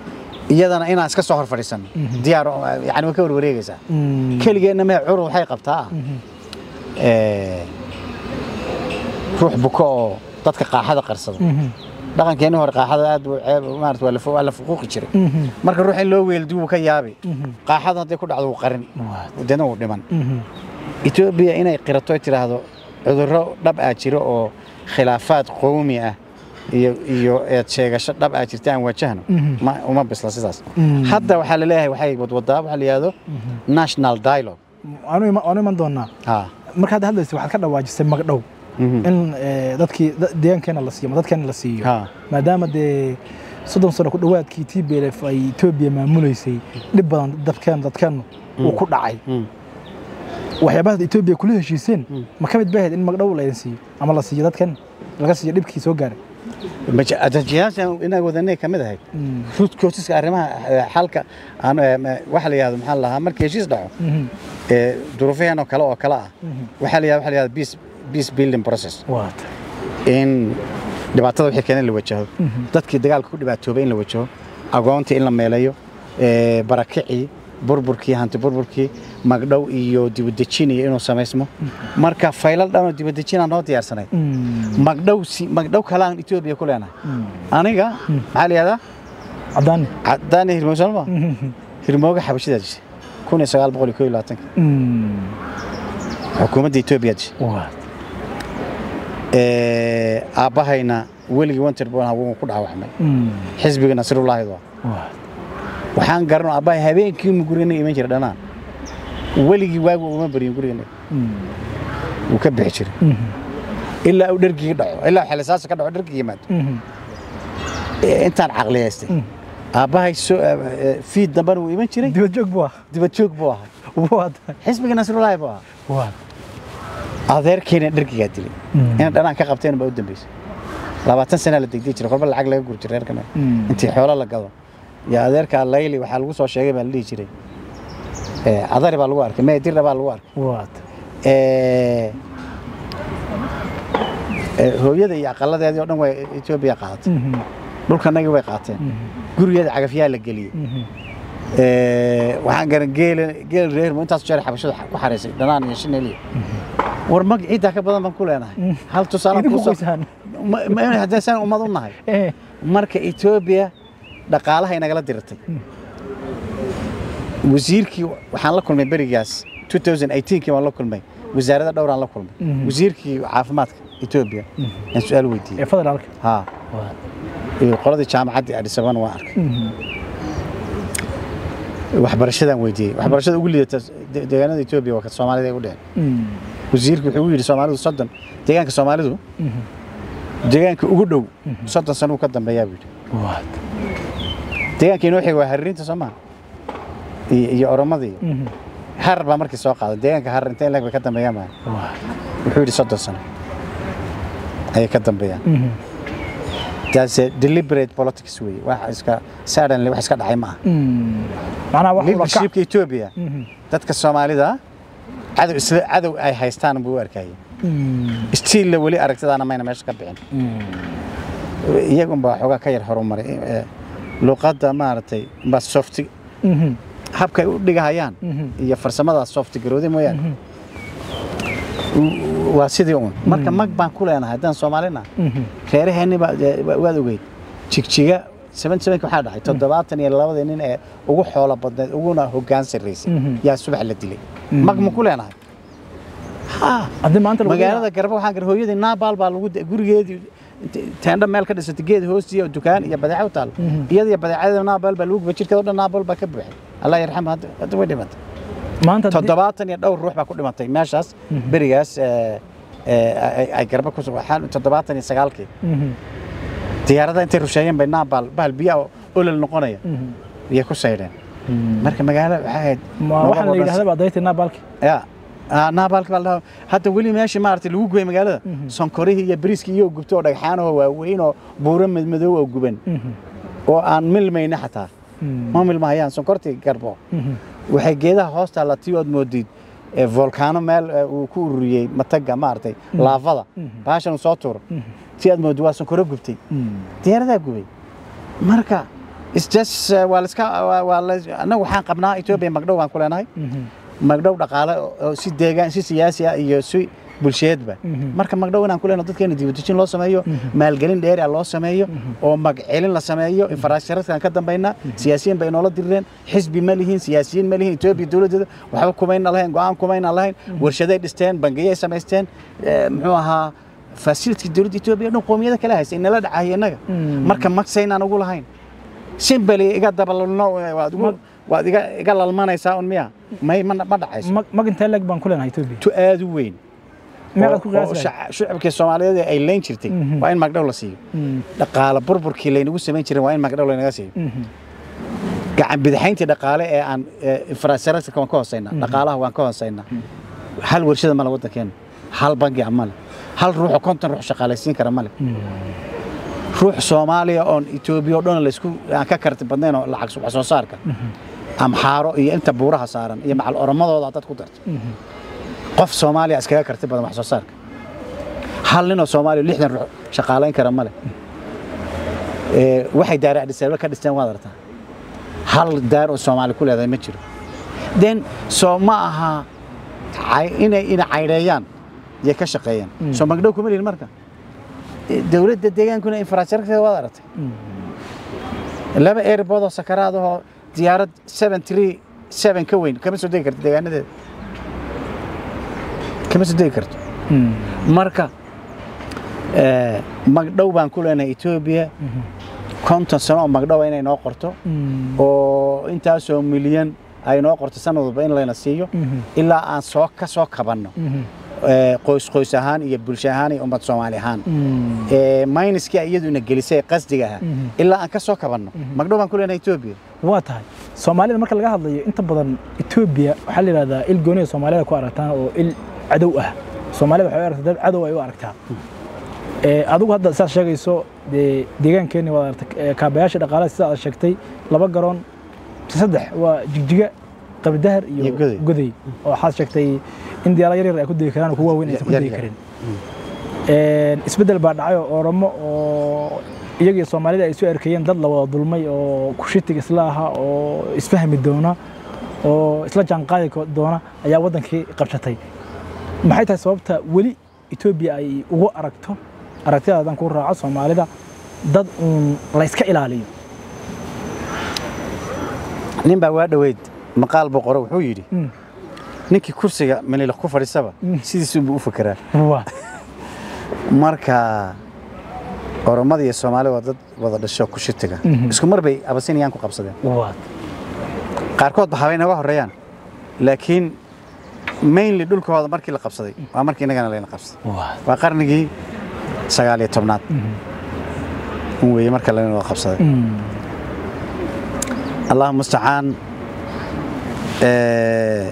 [SPEAKER 1] iyadana inaan iska soo hor fadhiisanno diyaar oo- yani way ka warwareegaysaa keligeenna mee curud waxay qabtaa eh, ruux buko oo dadka qaaxada qarsada dhaqankeenni hore qaaxada aad buu ceeb maarata waa la fu- waa la fuquuqi jiray marka ruux in loo weeldiyo wuu ka yaabi qaaxada hadday ku dhacdo wuu qarin deedna wuu dhiman etoobiya inay qirato ay tidhaahdo cudurro dhab aa jiro oo khilaafaad qowmi ah iyo iyo eed sheegasho dhab aa jirta aan wajahno ma uma bisla sidaas hadda waxaa la leeyahay waxay wadwadaa waxaa la yidhahdo national dialogue
[SPEAKER 2] waanu ima- waanu iman doonaa
[SPEAKER 1] ha
[SPEAKER 2] markaad hadlaysa waxaad ka dhawaajisay magdhow in eh, dadkii da- deegaankeena la siiyo ama dadkeena la siiyo
[SPEAKER 1] Ha.
[SPEAKER 2] maadaama dee soddon sano ku dhowaadkii t b l f ay etoobiya maamuleysay dhib badan dadkeen dadkeennu uu ku dhacay waxyaabaha etoobiya kula heshiiseen ma ka mid bahayd in magdhow laydin siiyo ama la siiyo dadkeen laga siiyo dhibkii soo gaaray
[SPEAKER 1] adajiyaasha inaa wadanay ka mid ahayd root causeska arrimaha eh, xalka aan eh, ma- waxa la yidhahdo maxaa la lahaa markii heshiis dhaco ee duruufaheen oo kale oo kale ah waxaa la yidhahdo waxa la yidhahdo peace peace building process
[SPEAKER 2] waata
[SPEAKER 1] in dhibaatada wixii keenay la wajaho dadkii dagaalka ku dhibaatoobay in la wajaho agoontii in la meeleeyo ee, barakicii burburkii hanti burburkii magdhow iyo dibadejin iyo inuu samaysmo marka faylal dhanoo dibadejinaa noo diyaarsanay magdhow si magdhow kalaan etoobiya ku leenahay aniga maxaa la yihahdaa
[SPEAKER 2] caddaani
[SPEAKER 1] cadaani hirmooge sooma hirmooge xabashidaa dishay kun iyo sagaal boqol iyo koo iyo labaatanka xukuumadda etoobiya dishay
[SPEAKER 2] waata
[SPEAKER 1] Ee, aabbahayna weligii wanter buu ahaa wuu ku dhaawacmay xisbiga nasrullaahi waa
[SPEAKER 2] waata
[SPEAKER 1] waxaan garan aabbahay habeenkii mu gurigana iman jira dhanaan weligii waagu uma baryin gurigana wuu ka bixi jiray ilaa uu dhergii dhaco ilaa uu xilisaasa ka dhaco dhergii yimaado Ee, intaan caqliyaystay aabbahay soo ee, fiid dambana wuu iman jiray
[SPEAKER 2] dibad joog buu ah
[SPEAKER 1] dibad joog buu ahaa
[SPEAKER 2] waata
[SPEAKER 1] xisbiga nasrullaahi buu ahaa
[SPEAKER 2] waata
[SPEAKER 1] adeerkeena dhergigaa dilay ina dhanaan ka qabteen baa u dambeysay labaatan sanaa la degdegi jiray kolba lacag laga guri jiray reerkana intii xoolo la gado iyo adeerkaa layli waxaa lagu soo sheegay baa la dhihi jiray ee, adari baa lagu arkay meedirna baa lagu arkay
[SPEAKER 2] waata
[SPEAKER 1] ee, ee, hooyada iyo aqaladeedii oo dhan way etoobiya qaadatay dhulkanagii way qaateen gurigeeda cagafyaa la geliyey Ee, waxaan garan geela geel reermo intaas jeer xabashada ku xaraysay dhanaan iyo shineliya war mag ciiddaa ka badan baan ku leenahay hal tusaale
[SPEAKER 2] idinku
[SPEAKER 1] kusoo-
[SPEAKER 2] qoysaan
[SPEAKER 1] Ma- ma- haddii saan ummad u nahay
[SPEAKER 2] Eh,
[SPEAKER 1] marka etoobiya dhaqaalaha inagala diratay wasiirkii waxaan la kulmay berigaas 2018kii waan la kulmay wasaaradda dhowraan la kulmay wasiirkii caafimaadka etoobiya aan su-aal weydiiyey
[SPEAKER 2] ee federaalka
[SPEAKER 1] haa iyo qoladii jaamacaddii Addis Ababa waan arkay waxbarashadaan weydiiyey waxbarashada ugu liidata de- deegaanada etoobiya waa ka soomaalida ay u dheheen wasiirku wuxuu yidhi soomaalidu soddon deegaanka soomaalidu deegaanka ugu dhow soddon sano uu ka dambeeyaa buu yidhi
[SPEAKER 2] waata
[SPEAKER 1] deegaanka inoo xig waa haririinta soomaa iyo iyo oromadii harar baa markii soo qaaday deegaanka harar intee leg bay ka dambeeyaan maa
[SPEAKER 2] waata
[SPEAKER 1] wuxuu yidhi soddon sano ayay ka dambeeyaan taase deliberate politics weeye wax iska suddenly wax iska dhacay ma aha
[SPEAKER 2] macnaha wax ula kac
[SPEAKER 1] leadershipka etoobiya dadka soomaalida cadow isla cadow ay haystaan buu u arkayay stiilla weli aragtidaana mayna meesha ka bixin iyagunbaa xoogaa ka yar horumaray ee, luqadda maaragtay baa softi habka ay u dhigahayaan iyo farsamadaas softi garowday mooyaane U- waa sidii uun marka mag baan ku leenahay haddaan soomaalina reeraheenni baa dee wa- waad ogeyd jigjiga seven sevenka waxaa dhacay toddobaatan iyo labadii nin ee ugu xoolo badneed uguna hoggaan sarraysay yaa subax la dilay mag ma ku leenahay ha
[SPEAKER 2] haddii maanta lagu
[SPEAKER 1] magaalada garba waxaan gar hooyadii naabaal baa lagu gurigeedii teendho meel ka dhisatay geed hoostiya oo dukaan iyo badeeco u taal iyada iyo badeecada naabaal baa lagu guba jirkeeda oo dhan naabaal baa ka buuxay allah yarxam hadda hadda way dhimatay
[SPEAKER 2] maanta haddii-
[SPEAKER 1] toddobaatan iyo dhowr ruux baa ku dhimatay meeshaas berigaas ee, ee, ay- ay garba ku waxaan toddobaatan iyo sagaalkii
[SPEAKER 2] Mhm.
[SPEAKER 1] diyaarada intay rusheeyeen bay naabaal bahal biyaa oo olol noqonaya iyay ku saydheen marka magaalo waxay ahayd
[SPEAKER 2] ma
[SPEAKER 1] nolol
[SPEAKER 2] waxaan la
[SPEAKER 1] oo dhan-
[SPEAKER 2] yidhahdaa baa daytay naabalki
[SPEAKER 1] ya Ah, naabalka baa la dhahaa hadda weli meeshii maaragtay lagu gubay magaalada sonkorihii iyo bariiskii iyo gubto oo dhagxaanahoo waaweyn oo buuro madmadow oo guban oo aan milmayna xataa ma milmahayaan sonkortii garbo waxay geedaha hoosta la tii ood moodid ee volkaano meel eh, uu ku ururiyey mataga maaragtay laafada baashan uu soo tuuro tii aad moodid waa sonkoro gubtay diyaaradaa gubay marka It's just, uh, waa la iska waa- waa la annagu waxaan qabnaa Ethiopia magdhow baan ku leenahay magdhow dhaqaale oo oo si deegaan si siyaasi ah iyo si bulsheedba marka magdhow inaan ku leenahay dadkeena dibadejin loo sameeyo maalgelin dheeri ah loo sameeyo oo magcelin la sameeyo infrastructure ka dambayna siyaasiyiin bay noola dirireen xisbi ma lihiin siyaasiyiin ma lihiin Ethiopia dowladeeda waxba kumayna lahayn go'aan kumayna lahayn warshaday dhisteen bangiyay samaysteen eh, muxuu ahaa facility dowladda Ethiopia dhan qoomiyada kala haysa inala dhacay inaga marka magsaynaan ugu lahayn simbali iga dabalno waad ugu- waad iga iga lalmanaysaa un miya may ma ma dhacayso
[SPEAKER 2] mag mag intee leeg baan ku leenahay Ethiopia
[SPEAKER 1] tu aad u weyn
[SPEAKER 2] meeqaad ku
[SPEAKER 1] oo- oo
[SPEAKER 2] qiyaasi lahayd?
[SPEAKER 1] shac- shacabkii Soomaaliyeed ay leyn jirtay waa in magdhow la siiyo dhaqaale burburkii laynagu samayn jiray waa in magdhow laynaga siiyo gacan bidixayntii dhaqaale ee aan infrastructure waan ka hooseynaa dhaqaalaha waan ka hooseynaa hal warshada male waddankeena hal bangi ah male hal ruuxo konton ruux shaqaalaysiin kara male ruux Soomaaliya oon Ethiopia oo dhan la isku aan ka karti badnayn oo lacag wax soo saarka amxaaro iyo inta buuraha saaran iyo macal oromadooda dad ku darto qof Soomaaliya iskaga karti badan wax soo saarka hal nin oo Soomaaliya lixdan ruux shaqaalayn kara male ee waxay daara Addis ka dhisteen waad aragtaa hal daar oo Soomaali ku leedahay ma jiro then soo ma aha cay- inay inay cayreeyaan iyo ka shaqeeyaan soo magdhow kuma lihin marka Eh, dowladda deegaankuna infrastructure waad aragtay laba airport oo sakaraad oo diyaarad 737 ka weyn kama soo degi karto deegaanadeeda kama soo degi karto marka eh, magdhow baan ku leenahay Ethiopia konton sano oo magdhow inay noo qorto oo intaasoo milyan ay noo qorto sanad walba in layna siiyo ilaa aan soo ka soo kabanno eh, qoys qoys ahaan iyo bulsho ahaan iyo ummad Soomaali ahaan ee mayniskii iyadu ina gelisay qasdiga ahaa ilaa aan ka soo kabanno magdhow baan ku leenahay Ethiopia
[SPEAKER 2] waa tahay soomaalida marka laga hadlayo inta badan Ethiopia waxaa la yiraahdaa il gooni ah soomaalida ku aragtaan oo il cadow ah soomaalida waxay u aragtaa dad cadow ay u aragtaa ee adigu hadda sidaad sheegayso dee deegaankeeni waad aragtay ee kaabayaasha dhaqaalaha sida aad sheegtay laba garoon saddex waa jigjiga qabridahar iyo
[SPEAKER 1] Iyo Goday.
[SPEAKER 2] goday oo waxaad sheegtay in diyaarado yar yar ay ku degi karaan oo kuwa waaweyn aysan ku
[SPEAKER 1] Yar
[SPEAKER 2] degi
[SPEAKER 1] yar.
[SPEAKER 2] karin Een, isbeddel baa dhacay oo oromo oo iyaga iyo soomaalida ay soo erkayeen dad la wada dulmay oo kushitig isla aha oo isfahmi doona oo isla jaanqaadi ko- doona ayaa waddankii qabsatay maxay tahay sababta weli etoobiya ay ugu aragto aragtida haddaan ku raaco soomaalida dad uun layska ilaaliyo
[SPEAKER 1] nin baa waa dhoweyd maqaal buu qoro wuxuu yidhi
[SPEAKER 2] Mm.
[SPEAKER 1] ninkii kursiga maniila ku fadhiisaba sidiisuu buu u fekeraa
[SPEAKER 2] waa
[SPEAKER 1] marka oromada iyo soomaalida waa dad wada dhasho ku shitiga isku mar bay abasinayaan ku qabsadeen
[SPEAKER 2] waa
[SPEAKER 1] qaarkood ba habay naga horeeyaan laakiin mainly dhulkooda markii la qabsaday waa markii innagana layna qabsaday
[SPEAKER 2] waa
[SPEAKER 1] waa qarnigii sagaal iyo tobnaad un weeye marka layna wada qabsaday allah mustacaan eh,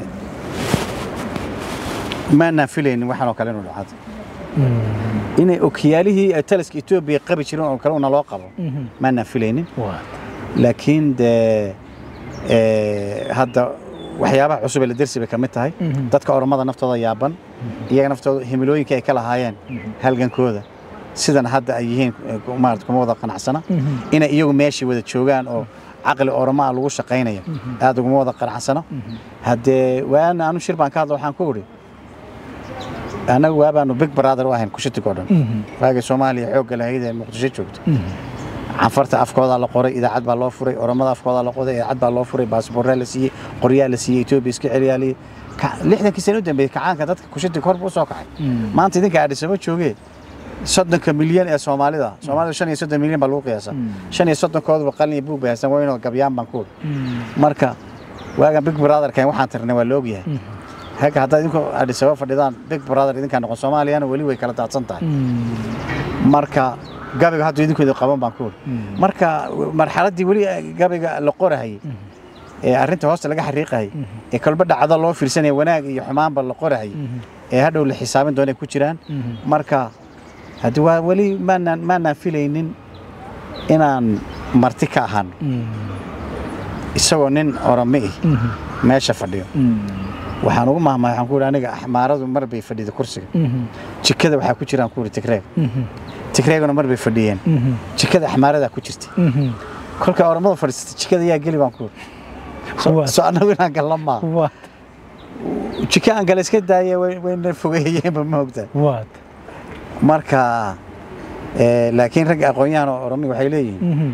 [SPEAKER 1] maanaan filaynin waxaan oo kale inuu dhacdo inay okiyaalihii ay taliska etoobiya qabi jireen oo kale una loo qabo maanaan filaynin
[SPEAKER 2] waa
[SPEAKER 1] laakiin dee eh, hadda waxyaabaha cusub ee la dersi bay ka mid tahay
[SPEAKER 2] Mhm.
[SPEAKER 1] dadka oromada naftooda yaaban iyaga naftooda himilooyinka ay ka lahaayeen halgankooda sidan hadda ay yihiin eh, maarata kuma wada qanacsana inay iyagu meeshii wada joogaan oo caqli oromaa lagu shaqaynayo aad uguma wada qanacsana haddee waana anu shir baan ka hadla waxaan ku idhi annagu waabaanu big brother u ahayn kushitig oo dhan waagii soomaaliya xoogga lahayd ee muqdisho joogta canfarta afkoodaa la qoray idaacad baa loo furay oromada afkoodaa la qoray idaacad baa loo furay baasboorraa la siiyey qoryaa la siiyey etoobiya iska celiyaaliyey Ka- lixdankii sano u dambeeyey kacaanka dadka kushitig hor buu soo kacay maanta idinka aadhisamo joogee soddonka milyan ee soomaalida soomaalida shan iyo soddon milyan baa lagu qiyaasaa shan iyo soddonkooduba qalin iyo buug bay haystaan waynoo gabyaan baan ku marka waagan big brotherkan waxaan tirnay waa la ogyahay haka haddaad idinku aadhisamo fadhidaan big brother idinkaa noqon soomaaliyana weli way kala daadsan tahay marka gabiga hadda idinku idin qaban baan ku uri marka marxaladdii weli gabiga la qorahayay ee arrinta hoosta laga xariiqahayay ee kolba dhacdo loo fiirsanaya wanaag iyo xumaanba la qorahayay ee hadhow la xisaabin doonay ku jiraan marka haddi waa weli maanaan maanaan filaynin inaan marti ka ahaano isagoo nin orome ih meesha fadhiyo waxaan ugu mahmahay waxaan ku ihi aniga axmaaradu mar bay fadhida kursiga jikada waxaa ku jiraan ku ihi tigreeg tigreeguna mar bay fadhiyeen jikada axmaaradaa ku jirtay kolka oromada fadhiisata jikada yaa geli baan ku
[SPEAKER 2] Waa.
[SPEAKER 1] so annagu inaan galla maa
[SPEAKER 2] waa
[SPEAKER 1] jika aan gala iska daaya way- wayna fogeeyeenba ma ogtaa
[SPEAKER 2] waa
[SPEAKER 1] marka eh, laakiin ragga aqoon-yahan oo oromiga waxay leeyihiin
[SPEAKER 2] Mhm.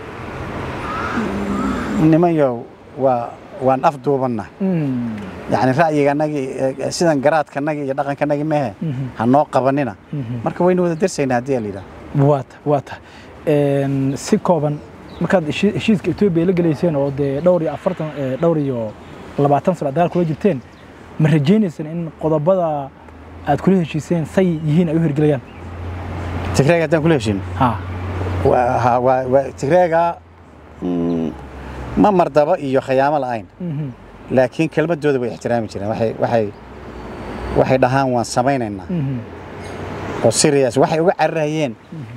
[SPEAKER 1] nimanyow waa waan afduubannahay
[SPEAKER 2] Mm.
[SPEAKER 1] yacni ra'yiganagii eh, sidan garaadkanagii iyo dhaqankanagii mehe
[SPEAKER 2] Mhm.
[SPEAKER 1] ha noo qabanina
[SPEAKER 2] Mhm.
[SPEAKER 1] marka waynu wada darsaynaa haddii la yidhaha
[SPEAKER 2] waata waata Een, si kooban markaad heshi- heshiiska etoobiya la gelayseen oo dee dhowr iyo afartan eh, dhowr iyo labaatan sano aad dagaal kula jirteen ma rajaynaysaan in qodobada aad kula heshiiseen say yihiin ay u hirgelayaan
[SPEAKER 1] tigreega haddaan kula heshin
[SPEAKER 2] ha
[SPEAKER 1] waa ha- waa- waa- tigreega mm, ma mardaba iyo khayaamo la'ayn
[SPEAKER 2] Mhm.
[SPEAKER 1] laakiin kelmadooda way ixtiraami jireen waxay waxay waxay dhahaan waan samaynaynaa
[SPEAKER 2] Mhm.
[SPEAKER 1] oo serious waxay uga cararayeen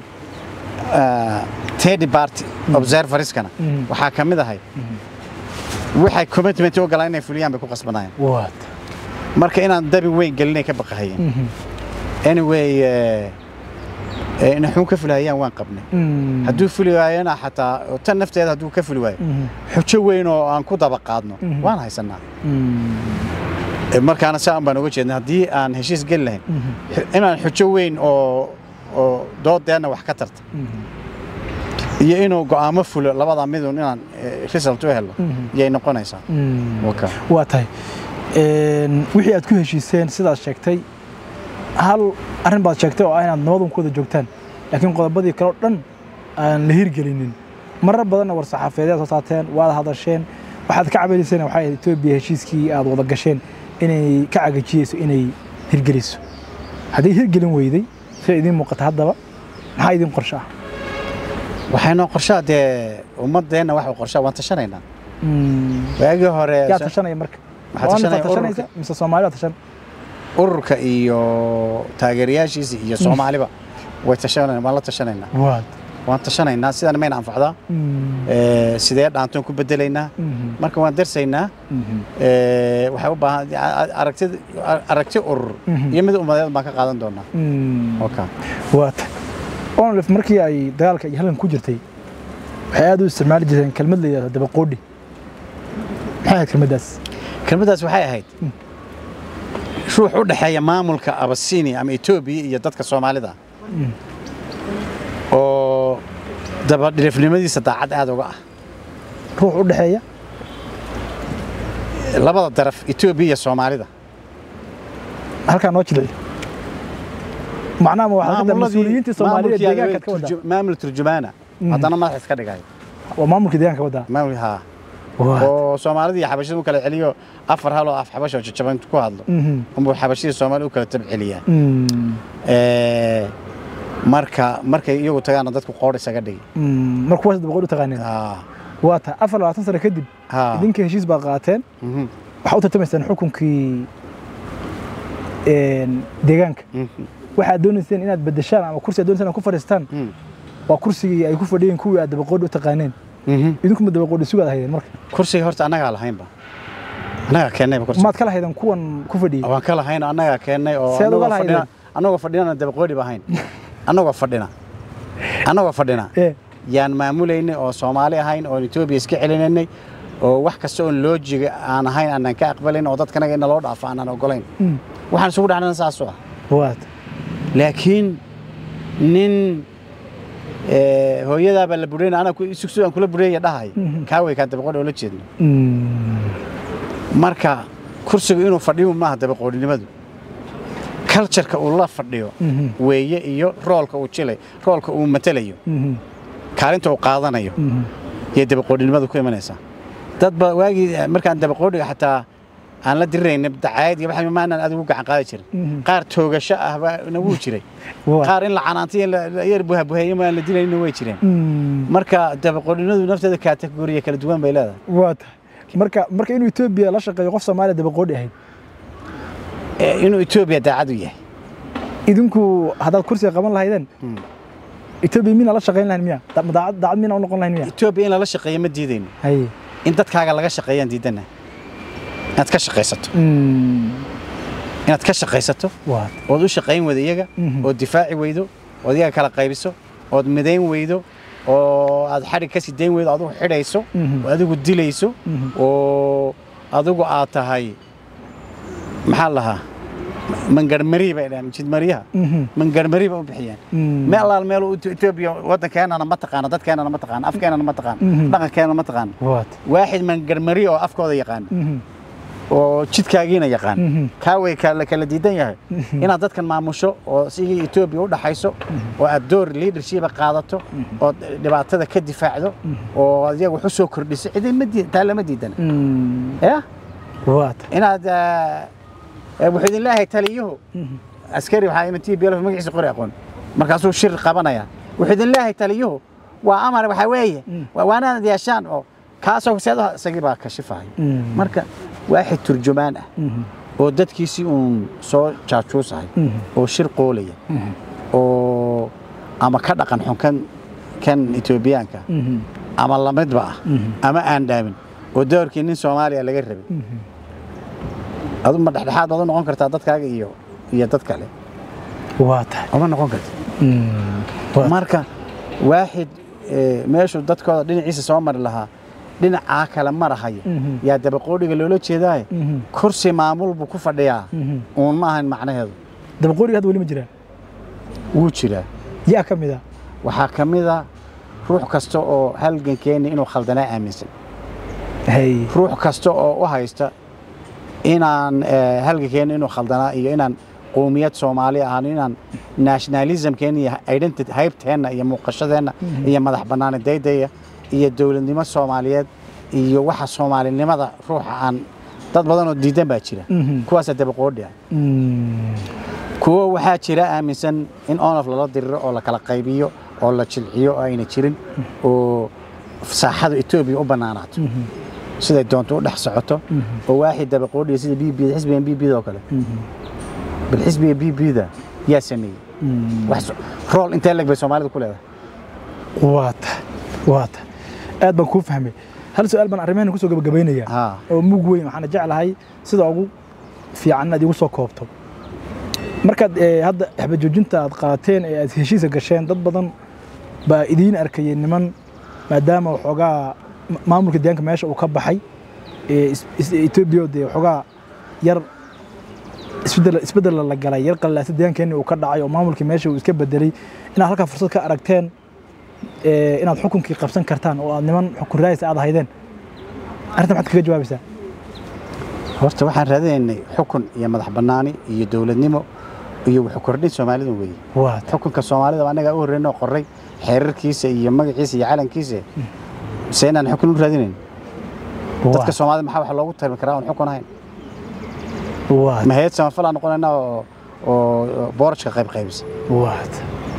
[SPEAKER 1] teddy party observerskana
[SPEAKER 2] Mhm.
[SPEAKER 1] waxaa ka mid ahay waxay commitment u galaan inay fuliyaan bay ku qasbanayeen
[SPEAKER 2] waata
[SPEAKER 1] marka inaan dabi weyn gelinay ka baqahayeen
[SPEAKER 2] Mhm.
[SPEAKER 1] anyway eh, eh, in xun ka fulahayaan waan qabnay
[SPEAKER 2] Mm.
[SPEAKER 1] hadduu fuli waayona xataa oo tan nafteeda hadduu ka fuli waayo
[SPEAKER 2] Mhm.
[SPEAKER 1] xujo weyn oo aan ku daba qaadno
[SPEAKER 2] Mhm.
[SPEAKER 1] waan haysanaa
[SPEAKER 2] Mm.
[SPEAKER 1] Eh, markaana saan baan uga jeedna haddii aan heshiis geli lahayn
[SPEAKER 2] Mhm.
[SPEAKER 1] xu- inaan xujo weyn oo oo doodeenna wax ka tarta
[SPEAKER 2] Mhm.
[SPEAKER 1] iyo inuu go'aamo fulo labada midun inaan eh, result u helo
[SPEAKER 2] Mhm.
[SPEAKER 1] yay noqonaysaa
[SPEAKER 2] Mm.
[SPEAKER 1] Waka.
[SPEAKER 2] waa tahay Een, wixii aad ku heshiiseen sidaad sheegtay hal arrin baad sheegtay oo ah inaad nabadan ku wada joogtaan laakiin qodobadii kale oo dhan aan la hirgelinin marar badanna war saxaafadeed soo saateen waad hadasheen waxaad ka cabanayseen waxay ahayd etoobiya heshiiskii aad wada gasheen inay ka cagajiyeyso inay hirgeliso haddii hirgelin weyday sida idiin muuqata haddaba maxaa idiin qorsho ah
[SPEAKER 1] waxaynoo qorshaa dee ummadeenna wax qorshaa waan tashanaynaa
[SPEAKER 2] Mm.
[SPEAKER 1] waagii hore
[SPEAKER 2] yaa tashanaya marka
[SPEAKER 1] Waxaa
[SPEAKER 2] Waa
[SPEAKER 1] tashanaya
[SPEAKER 2] nifaa tashanaysa
[SPEAKER 1] ururka.
[SPEAKER 2] mise soomaali baa tashan
[SPEAKER 1] ururka iyo taageerayaashiisa iyo soomaaliba way tashanayna waan la tashanaynaa
[SPEAKER 2] waad
[SPEAKER 1] waan tashanaynaa sidaan mayna anfacdaa Eh, sidee dhaantoon ku bedelaynaa marka waan darsaynaa Eh, waxay u baahan aragti aragti urur
[SPEAKER 2] Mhm.
[SPEAKER 1] iyo mid ummadeed baan ka qaadan doonaa Waka.
[SPEAKER 2] waata onlif markii ay dagaalka iyo halgan ku jirtay waxay aad u isticmaali jireen kelmad la yidhahdo dabaqoodhi maxay ahayd kelmaddaas
[SPEAKER 1] kelmaddaas waxay ahayd ruux u dhexeeya maamulka abasinia ama etoobiya iyo dadka soomaalida oo dabadhilifnimadiisa daacad aad uga ah
[SPEAKER 2] ruux u dhexeeya
[SPEAKER 1] labada daraf etoobiya iyo soomaalida
[SPEAKER 2] halkaa noo jilci macnaha ma waxaa ka
[SPEAKER 1] Maamuladii-
[SPEAKER 2] mas-uuliyiintii soomaalida
[SPEAKER 1] maamulkii
[SPEAKER 2] deegaanka ka wadaa
[SPEAKER 1] turju- maamul turjumaana
[SPEAKER 2] Mhm.
[SPEAKER 1] haddana madax iska dhigay
[SPEAKER 2] waa maamulkii deegaanka wadaa
[SPEAKER 1] maamul haa
[SPEAKER 2] Waa.
[SPEAKER 1] oo soomaalida iyo xabashida u kala celiyo afar hal oo af xabash oo jajaban ku hadlo
[SPEAKER 2] Mhm.
[SPEAKER 1] unbuu xabashida soomaali u kala tabceliyaa
[SPEAKER 2] Mm.
[SPEAKER 1] Eh, marka markay iyagu tagaana dadku qoor isaga dhigi
[SPEAKER 2] Mm. marka kuwaas dabaqoodhi u taqaaneen
[SPEAKER 1] Ah,
[SPEAKER 2] waa ta afar labaatan sano kadib
[SPEAKER 1] ah,
[SPEAKER 2] idinka heshiis baa qaateen
[SPEAKER 1] mhm,
[SPEAKER 2] waxaa u tartamaysaan xukunkii een, deegaanka
[SPEAKER 1] mhm,
[SPEAKER 2] waxaad doonayseen inaad bedeshaan ama kursi aad doonayseen inaad ku fadhiistaan
[SPEAKER 1] mhm,
[SPEAKER 2] waa kursigii ay ku fadhiyeen kuwii aad dabaqoodhi u taqaaneen
[SPEAKER 1] mhm.
[SPEAKER 2] idinku ma dabaqoodhi sugaad haydeen marka
[SPEAKER 1] kursiga horta annagaa lahaynba annagaa keennayba kursiga
[SPEAKER 2] maad kala haydeen kuwan ku fadhiyey
[SPEAKER 1] waan ka lahayn annagaa keennay oo
[SPEAKER 2] Seed uga
[SPEAKER 1] annagoo
[SPEAKER 2] lahaydeen?
[SPEAKER 1] fadhina annagoo fadhinana dabaqoodhi ba ahayn annagoo fadhina annagoo fadhina
[SPEAKER 2] ee
[SPEAKER 1] yaan maamulaynay oo soomaali ahayn oon etoobiya iska celinaynay oo wax kasta oon loojiga aan ahayn aanan ka aqbalayn oo dadkanaga ina loo dhaafo aanan ogolayn
[SPEAKER 2] Mm.
[SPEAKER 1] waxaan isugu dhacnana saasoo ah
[SPEAKER 2] waad
[SPEAKER 1] laakiin nin eh, hooyadaabaa la bureyna anaa sugsu aan kula bureeya dhahay
[SPEAKER 2] Mhm.
[SPEAKER 1] kaa wey kaan dabaqoodhi oo la jeedno
[SPEAKER 2] Mm.
[SPEAKER 1] marka kursigu inuu fadhiyo maaha dabaqoodhinimadu cultureka uu la fadhiyo
[SPEAKER 2] Mhm.
[SPEAKER 1] weeye iyo roolka uu jilay roolka uu matalayo
[SPEAKER 2] Mhm.
[SPEAKER 1] kaalinta uu qaadanayo
[SPEAKER 2] Mhm.
[SPEAKER 1] iyo dabaqoodhinimadu ku imanaysaa dad ba waagii eh, markaan dabaqoodhiga xataa aan la dirirayn dacaayad iyo waxa maanaan adigu gacan qaadi jirin
[SPEAKER 2] Mhm.
[SPEAKER 1] qaar toogasho ah baa nagu jiray
[SPEAKER 2] Waad.
[SPEAKER 1] qaar in la canaantiyo la la yar buhabuheeyo maan la dilaynin way jireen
[SPEAKER 2] Mm.
[SPEAKER 1] marka dabaqoodhinimadu nafteeda kategoriya kala duwan bay leedahay
[SPEAKER 2] waa tahay marka marka inuu etoobiya la shaqeeyo qof soomaaliya dabaqoodhi ahayd
[SPEAKER 1] Eh, inuu etoobiya daacad u yahay
[SPEAKER 2] idinku haddaad kursiga qaban lahaydeen
[SPEAKER 1] Mm.
[SPEAKER 2] etoobiya mina la shaqayn lahayn miya Da- ma daacad daacad mina u noqon lahayn miya
[SPEAKER 1] etoobiya in lala shaqeeyo ma diidayno
[SPEAKER 2] haye
[SPEAKER 1] in dadkaaga laga shaqeeyaan diidana inaad ka shaqaysato
[SPEAKER 2] Mm.
[SPEAKER 1] inaad ka shaqaysato
[SPEAKER 2] waad
[SPEAKER 1] ood u shaqayn weydo iyaga
[SPEAKER 2] Mhm.
[SPEAKER 1] ood difaaci weydo ood iyaga kala qaybiso ood midayn weydo oo aad xadhig ka sii dayn weydo adigu xidhayso oo adigu dilayso oo adigu aad tahay maxaa la lahaa mangarmari bay dhahaan jidmaryaha mangarmari bay u bixiyeen meel allaal meel uu Ethiopia waddankeenana ma taqaano dadkeenana ma taqaano afkeenana ma taqaano dhaqankeenana ma taqaano
[SPEAKER 2] waad
[SPEAKER 1] waaxid mangarmari oo afkooda yaqaana oo jidkaagiina yaqaan kaa way kala kala diidan yahay inaad dadkan maamusho oo sidii Ethiopia u dhaxayso oo aad door leadership qaadato oo dhibaatada ka difaacdo oo adiga wax u soo kordhiso cidin ma diidan taa lama diidana ya
[SPEAKER 2] waad
[SPEAKER 1] inaad ah, wuxuu idin leeyahay taliyuhu askari waxaa ima tii biyo magaciisa qori aqoon markaasuu shir qabanaya wuxuu idin leeyahay taliyuhu waa amar waxaa weeye waa waanaad yeeshaan oo kaasoo seedaha isagii baa kashifaya marka waaxid turjumaan ah oo dadkiisii uun soo jaajuusahay oo shir qoolaya oo ama ka dhaqan xun kan kan etoobiyaanka ama lamidba ah ama aan dhaamin oo doorkii nin soomaaliya laga rabay adu ma dhexdhexaad baad u noqon kartaa dadkaaga iyo iyo dad kale
[SPEAKER 2] waa tahay
[SPEAKER 1] uma noqon karta
[SPEAKER 2] Waa-
[SPEAKER 1] marka waaxid eh, meeshuu dadkooda dhinaciisa soo mari lahaa dhinacaa kale marahaya yaa dabaqoodhiga loola jeedaaye kursi maamul buu ku fadhiyaa uun ma ahan macnaheedu
[SPEAKER 2] dabaqooriga hadda weli ma jiraan
[SPEAKER 1] wuu jiraa
[SPEAKER 2] yaa ka mid ah
[SPEAKER 1] waxaa ka mid a ruux kasta oo halgankeeni inuu khaldanaa aaminsan
[SPEAKER 2] hay
[SPEAKER 1] ruux kasta oo u haysta inaan eh, halgankeeni inuu khaldanaa iyo inaan qowmiyad soomaali ahaan inaan nationalismkeena iyo identity haybteenna iyo muuqashadeenna iyo madax bannaanidaydaya iyo dowladnimo soomaaliyeed iyo waxa soomaalinimada ruuxa aan dad badan oo diidan baa jira kuwaasaa dabaqoodhi ah kuwo waxaa jira aaminsan in onof lala diriro oo la kala qaybiyo oo la jilciyo oo ayna jirin oo saaxada etoobiya u bannaanaato siday doonto u dhex socoto oo waaxid dabaqoodhiya sida b b xisbigan b bda oo kale bal xisbiga b bda yaa sameeyey wax so- rool intee leg bay soomaalida ku leedahay
[SPEAKER 2] waa tahay waa tahay aad baan kuu fahmay hal su-aal baan arrimaheena kusoo gabagabaynayaa
[SPEAKER 1] Haa.
[SPEAKER 2] oo mug weyn waxaana jeclahay sida ugu fiican inaad igu soo koobto markaad eh, hadda xabajoojinta aad qaateen ee aad heshiisa gasheen dad badan baa idiin arkayay niman maadaama waxoogaa ma- maamulka deegaanka meesha uu ka baxay ee is- is- etoobiya dee waxoogaa yar isbedel isbedel la galay yar qallaasa deegaankeenni uu ka dhacay oo maamulkii meesha uu iska bedelay inaad halkaa fursad ka aragteen ee, inaad xukunkii qabsan kartaan oo aad niman xukun raayis aad ahaydeen arrinta maxaad kaga jawaabaysaa
[SPEAKER 1] horta waxaan raadinaynay xukun iyo madax bannaani iyo dowladnimo iyo wuxuu kordhin soomaalidu weeye
[SPEAKER 2] waa
[SPEAKER 1] xukunka soomaalida annagaa u horreyn oo qoray xeerarkiisa iyo magaciisa iyo calankiisa mise inaan xukun u raadinayn dadka soomaalida maxaa wax loogu tarmi karaa oon xukun ahayn
[SPEAKER 2] waa
[SPEAKER 1] ma hayad samafalaa noqonayna oo oo boorajka qayb qaybisa
[SPEAKER 2] waa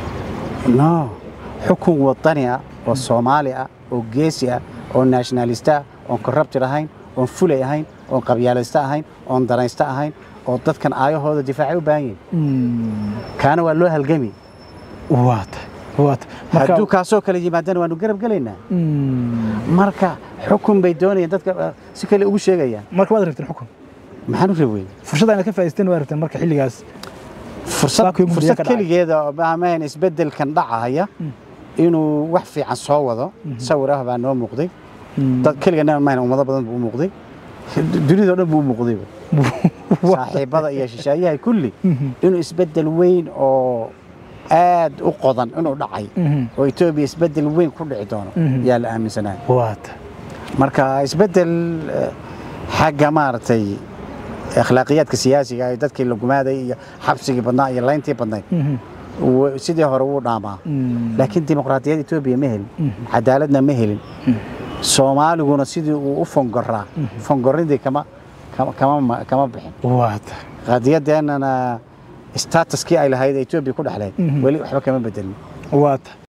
[SPEAKER 1] no xukun wadani ah oo soomaali ah oo geesi ah oo nationalista ah oon corrupted ahayn oon fulay ahayn oon qabyaalaysta ahayn oon danaysta ahayn oo dadkan aayahooda difaacay u baahan yihin kaana waa loo halgami
[SPEAKER 2] waa waa
[SPEAKER 1] hadduu kaasoo kale yimaadana waanu garab gelaynaa marka xukun bay doonayaan dadka uh, si kale ugu sheegayaan
[SPEAKER 2] marka waad rabteen xukun
[SPEAKER 1] maxaan u rabweyn
[SPEAKER 2] fursada inaad ka faa'iidaysteen waad rabteen marka xilligaas
[SPEAKER 1] fursad
[SPEAKER 2] Saakii mugdiga
[SPEAKER 1] fursad
[SPEAKER 2] ka dhacay.
[SPEAKER 1] keligeeda oo maahmahan isbeddelkan dhacaya inuu wax fiican soo wado sawir ah baa noo muuqday dad keligana maahan ummado badan buu u muuqday dunidao dhan buu u muuqday saaxiibada iyo shisheeyaha kulli inuu isbeddel weyn oo aad u qodan inuu dhacay oo etoobiya isbeddel weyn ku dhici doono yaa la aaminsanahay
[SPEAKER 2] waad
[SPEAKER 1] marka isbeddel eh, xagga maaragtay akhlaaqiyaadka siyaasiga ee dadkii la gumaaday iyo xabsigii badnaa iyo layntii badnayd wa- sidii hore wuu dhaamaa laakiin dimuqraadiyad etoobiya ma helin cadaaladna ma helin soomaaliguna sidii uu u fongoraa fongoridii kama kama- kama ma- kama bixin
[SPEAKER 2] waad
[SPEAKER 1] qadiyadeennana statuskii ay lahayd ee etoobiya ku dhexleyd weli waxba kama bedelin
[SPEAKER 2] waad